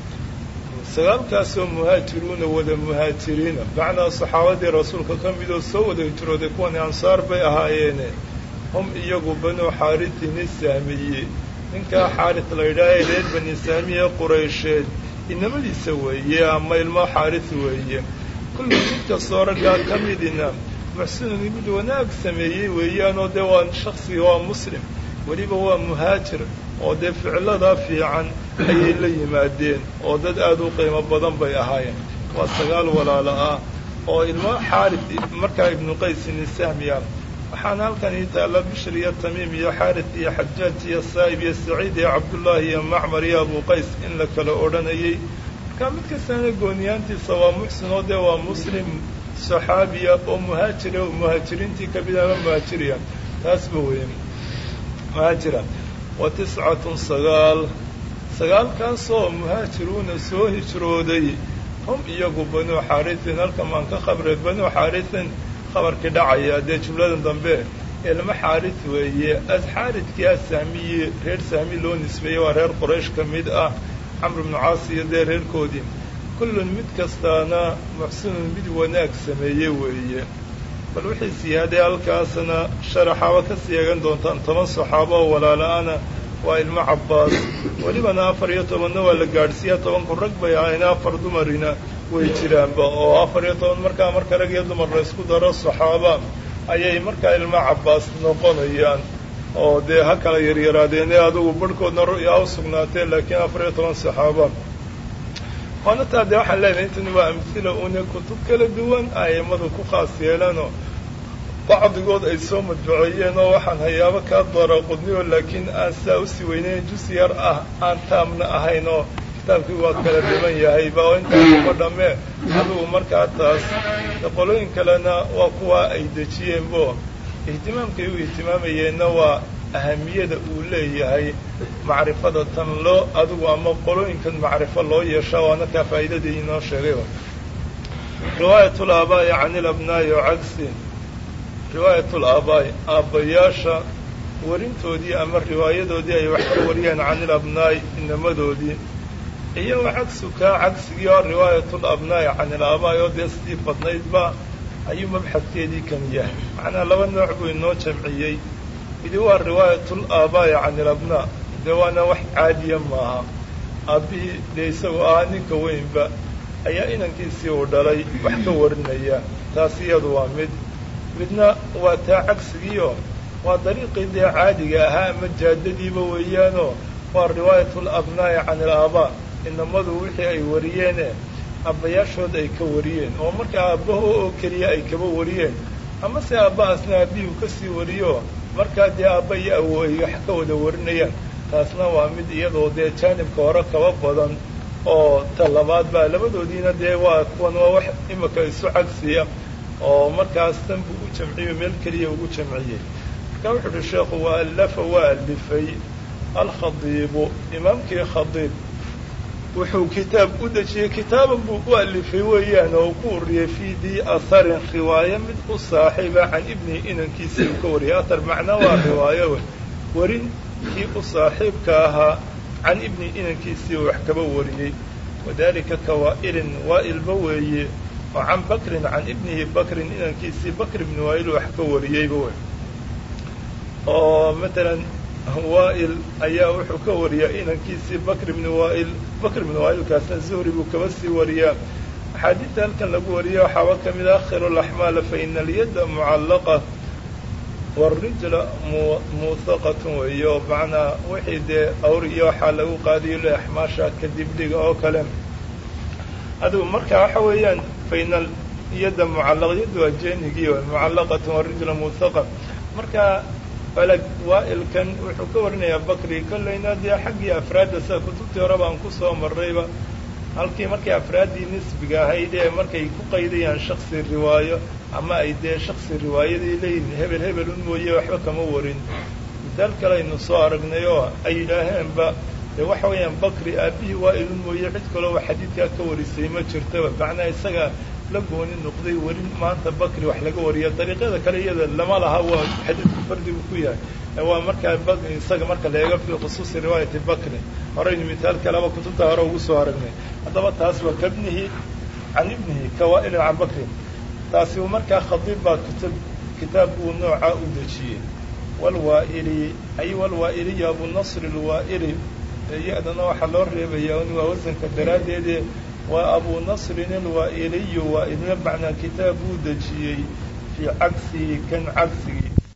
sagaalkaasoo muhaajiruuna wada muhaajiriina macnaa saxaabadii rasuulka ka midoo soo wada hijrooday kuwani ansaar bay ahaayeene hum iyagu banuu xaarisin isahmiyi ninkaa xaaris la yidhaaha reer bani sahmiye quraysheed inamadiisa weeye ama ilmo xaaris weeye kullu mid kastoo raggaa ka midina muxsinun mid wanaag sameeyey weeyaanoo dee waa shaksiga waa muslim weliba waa muhaajir oo dee ficiladaa fiican ayay la yimaadeen oo dad aada u qiimo badan bay ahaayeen waa sagaal walaalo ah oo ilmo xaaris markaa ibnu qaysin isahmiya waxaana halkan ii taalla bishir iyo tamiim iyo xaaris iyo xajaaj iyo saa'ib iyo saciid iyo cabdullaahi iyo macmar iyo abu qays in la kala odhanayay markaa mid kastana gooniyaantiisa waa muxsin oo dee waa muslim saxaabiya oo muhaajira oo muhaajiriintii kamid ama muhaajiriya taasba weeye muhaajira wa tiscatun sagaal sagaalkaasoo muhaajiruuna soo hijrooday hum iyagu banuu xaarisin halkan maan ka khabray banuu xaarisin khabarkii dhacaya dee jumladan dambe ilmo xaaris weeye as xaaridkii asahmiyi reer sahmi loo nisbeeyey waa reer qoraysh ka mid ah camr ibnu caas iyo dee reerkoodii kullun mid kastaana muxsinun mid wanaag sameeye weeye bal wixii siyaaday halkaasna sharaxaaba ka sii eegan doontaan toban saxaabo oo walaala-ana waa ilmo cabbaas welibana afar iyo tobanna waa la gaadhsiiya tobanku rag bay ahayn afar dumarina way jiraanba oo afar iyo toban markaa marka rag iyo dumar la isku daro saxaaba ayay markaa ilmo cabbaas noqonayaan oo dee ha kala yaryaraadeene adugu barhkoodna ru'yaa u sugnaatee laakiin afar iyo toban saxaaba waana taa dee waxaan leenahay intani waa amhila une kutub kala duwan a'immadu ku khaas yeelanoo bacdigood ay soo madbuceeyeen oo waxaan hayaabo kaa dara qudniyo laakiin aan saa usii weyneyn jus yar ah aan taamna ahayn oo kitaabkii waa kala dhiban yahay ba oo intaa kuma dhammee adugu markaa taas qolooyin kalena waa kuwa ay dejiyeenbo ihtimaamkay u ihtimaamayeenna waa ahamiyada uu leeyahay macrifada tan loo adigu ama qolooyinkan macrifo loo yeeshaa waana kaa faa'iidadii inoo sheegay riwaayat laabaa'i can ilabnaa'i o cagsi riwaayat laabaa'i aabbayaasha warintoodii ama riwaayadoodii ay wax ka wariyeen can ilabnaa'i inamadoodii iyo cagsu kaa cagsigii oo riwaayatulabnaa'i can ilaabaa'i oo dee sidii badnaydba ayuu mabxadkeedii kan yahay macnaa laba nooc buu inoo jamciyey midi waa riwaayatul aabaa'i can ilabnaa dee waana wax caadiya maaha aabbihii dee isagoo ahaa ninka weynba ayaa inankiisii uu dhalay wax ka warinaya taas iyadu waa mid midna waa taa cagsigiio waa dariiqii dee caadiga ahaa ama jaadadiiba weeyaanoo waa riwaayat alabnaa'i can alaabaa inamadu wixii ay wariyeene aabbayaashood ay ka wariyeen oo markaa aabbaho oo keliya ay kaba wariyeen ama se aabbahaasna aabbihii u kasii wariyo markaa dee aabba iyo awo ay wax ka wada warinayaan taasna waa mid iyadoo dee jaanibka hore kaba badan oo ta labaad baa labadoodiina dee waa kuwan waa wax imika isu cagsiya oo markaas tan buu u jamciyo meel keliya ugu jamciyey markaa wuxu uhi sheekhu waa allafa waa alifay alkhadiibu imaamkii khadiib wuxuu kitaab u dejiyey kitaaban buu u alifay weeyaan oo ku uriyey fii dii aharin riwaayo mid u saaxiiba can ibnihi inankiisii uu ka wariyay ahar macnaa waa riwaayo warin kii u saaxiibka ahaa can ibnihi inankiisii uu wax kaba wariyey wadalika kawaa'ilin waa'ilba weeye oo can bakrin can ibnihi bakrin inankiisii bakr ibni waa'il wax ka wariyeyba wey oo matalan waa'il ayaa wuxuu ka wariyaa inankiisii bakr ibni waa'il bakr ibni waa'ilkaasna zuhri buu kaba sii wariyaa axaadiidta halkan lagu wariya waxaaba ka mid ah akhiru laxmaala fa ina alyadda mucallaqa waarijla muusaqatun weeyo macnaa wixii dee awr iyo waxaa lagu qaadiyo le axmaasha kadib dhiga oo kale adigu marka waxa weeyaan fa ina yadda mucallaq yaddu waa jeenigii mucallaqatun waarijla muusaqa marka falag waa'ilkan wuxuu ka warinayaa bakri kollayna dee xaggii afraadda sida kutubtii hore baan ku soo marrayba halkii markay afraaddii nisbiga ahayd ee markay ku qaydayaan shaksi riwaayo ama ay dee shaksi riwaayadii leeyihin hebel hebel un mooye waxba kama warin misaal kale aynu soo aragnay oo ay yidhaaheenba dee waxa weeyaan bakri aabbihii waa'ilun mooye cid kaloo wa xadiidkaa ka warisay ma jirtaba macnaa isaga la gooni noqday werin maanta bakri wax laga wariya dariiqyada kale iyada lama laha waa xadiidku fardigu ku yahay waa markaa isaga marka la eego fii khusuusi riwaayati bakri horaynu mithaal kaleba kutubta hore ugu soo aragnay haddaba taas waa kabnihi can ibnihi kawaa'ilin can bakrin taasi uu markaa khadiib baa kutub kitaab uu noocaa u dejiyey walwaa'ili ay walwaa'iliya abunasri alwaa'ili ya-dana waxaa loo reebayaa un waa wasanka daraaddeede waa abu nasrin alwaa'iliyu waa idna macnaa kitaab uu dejiyey fii cagsihi kan cagsigii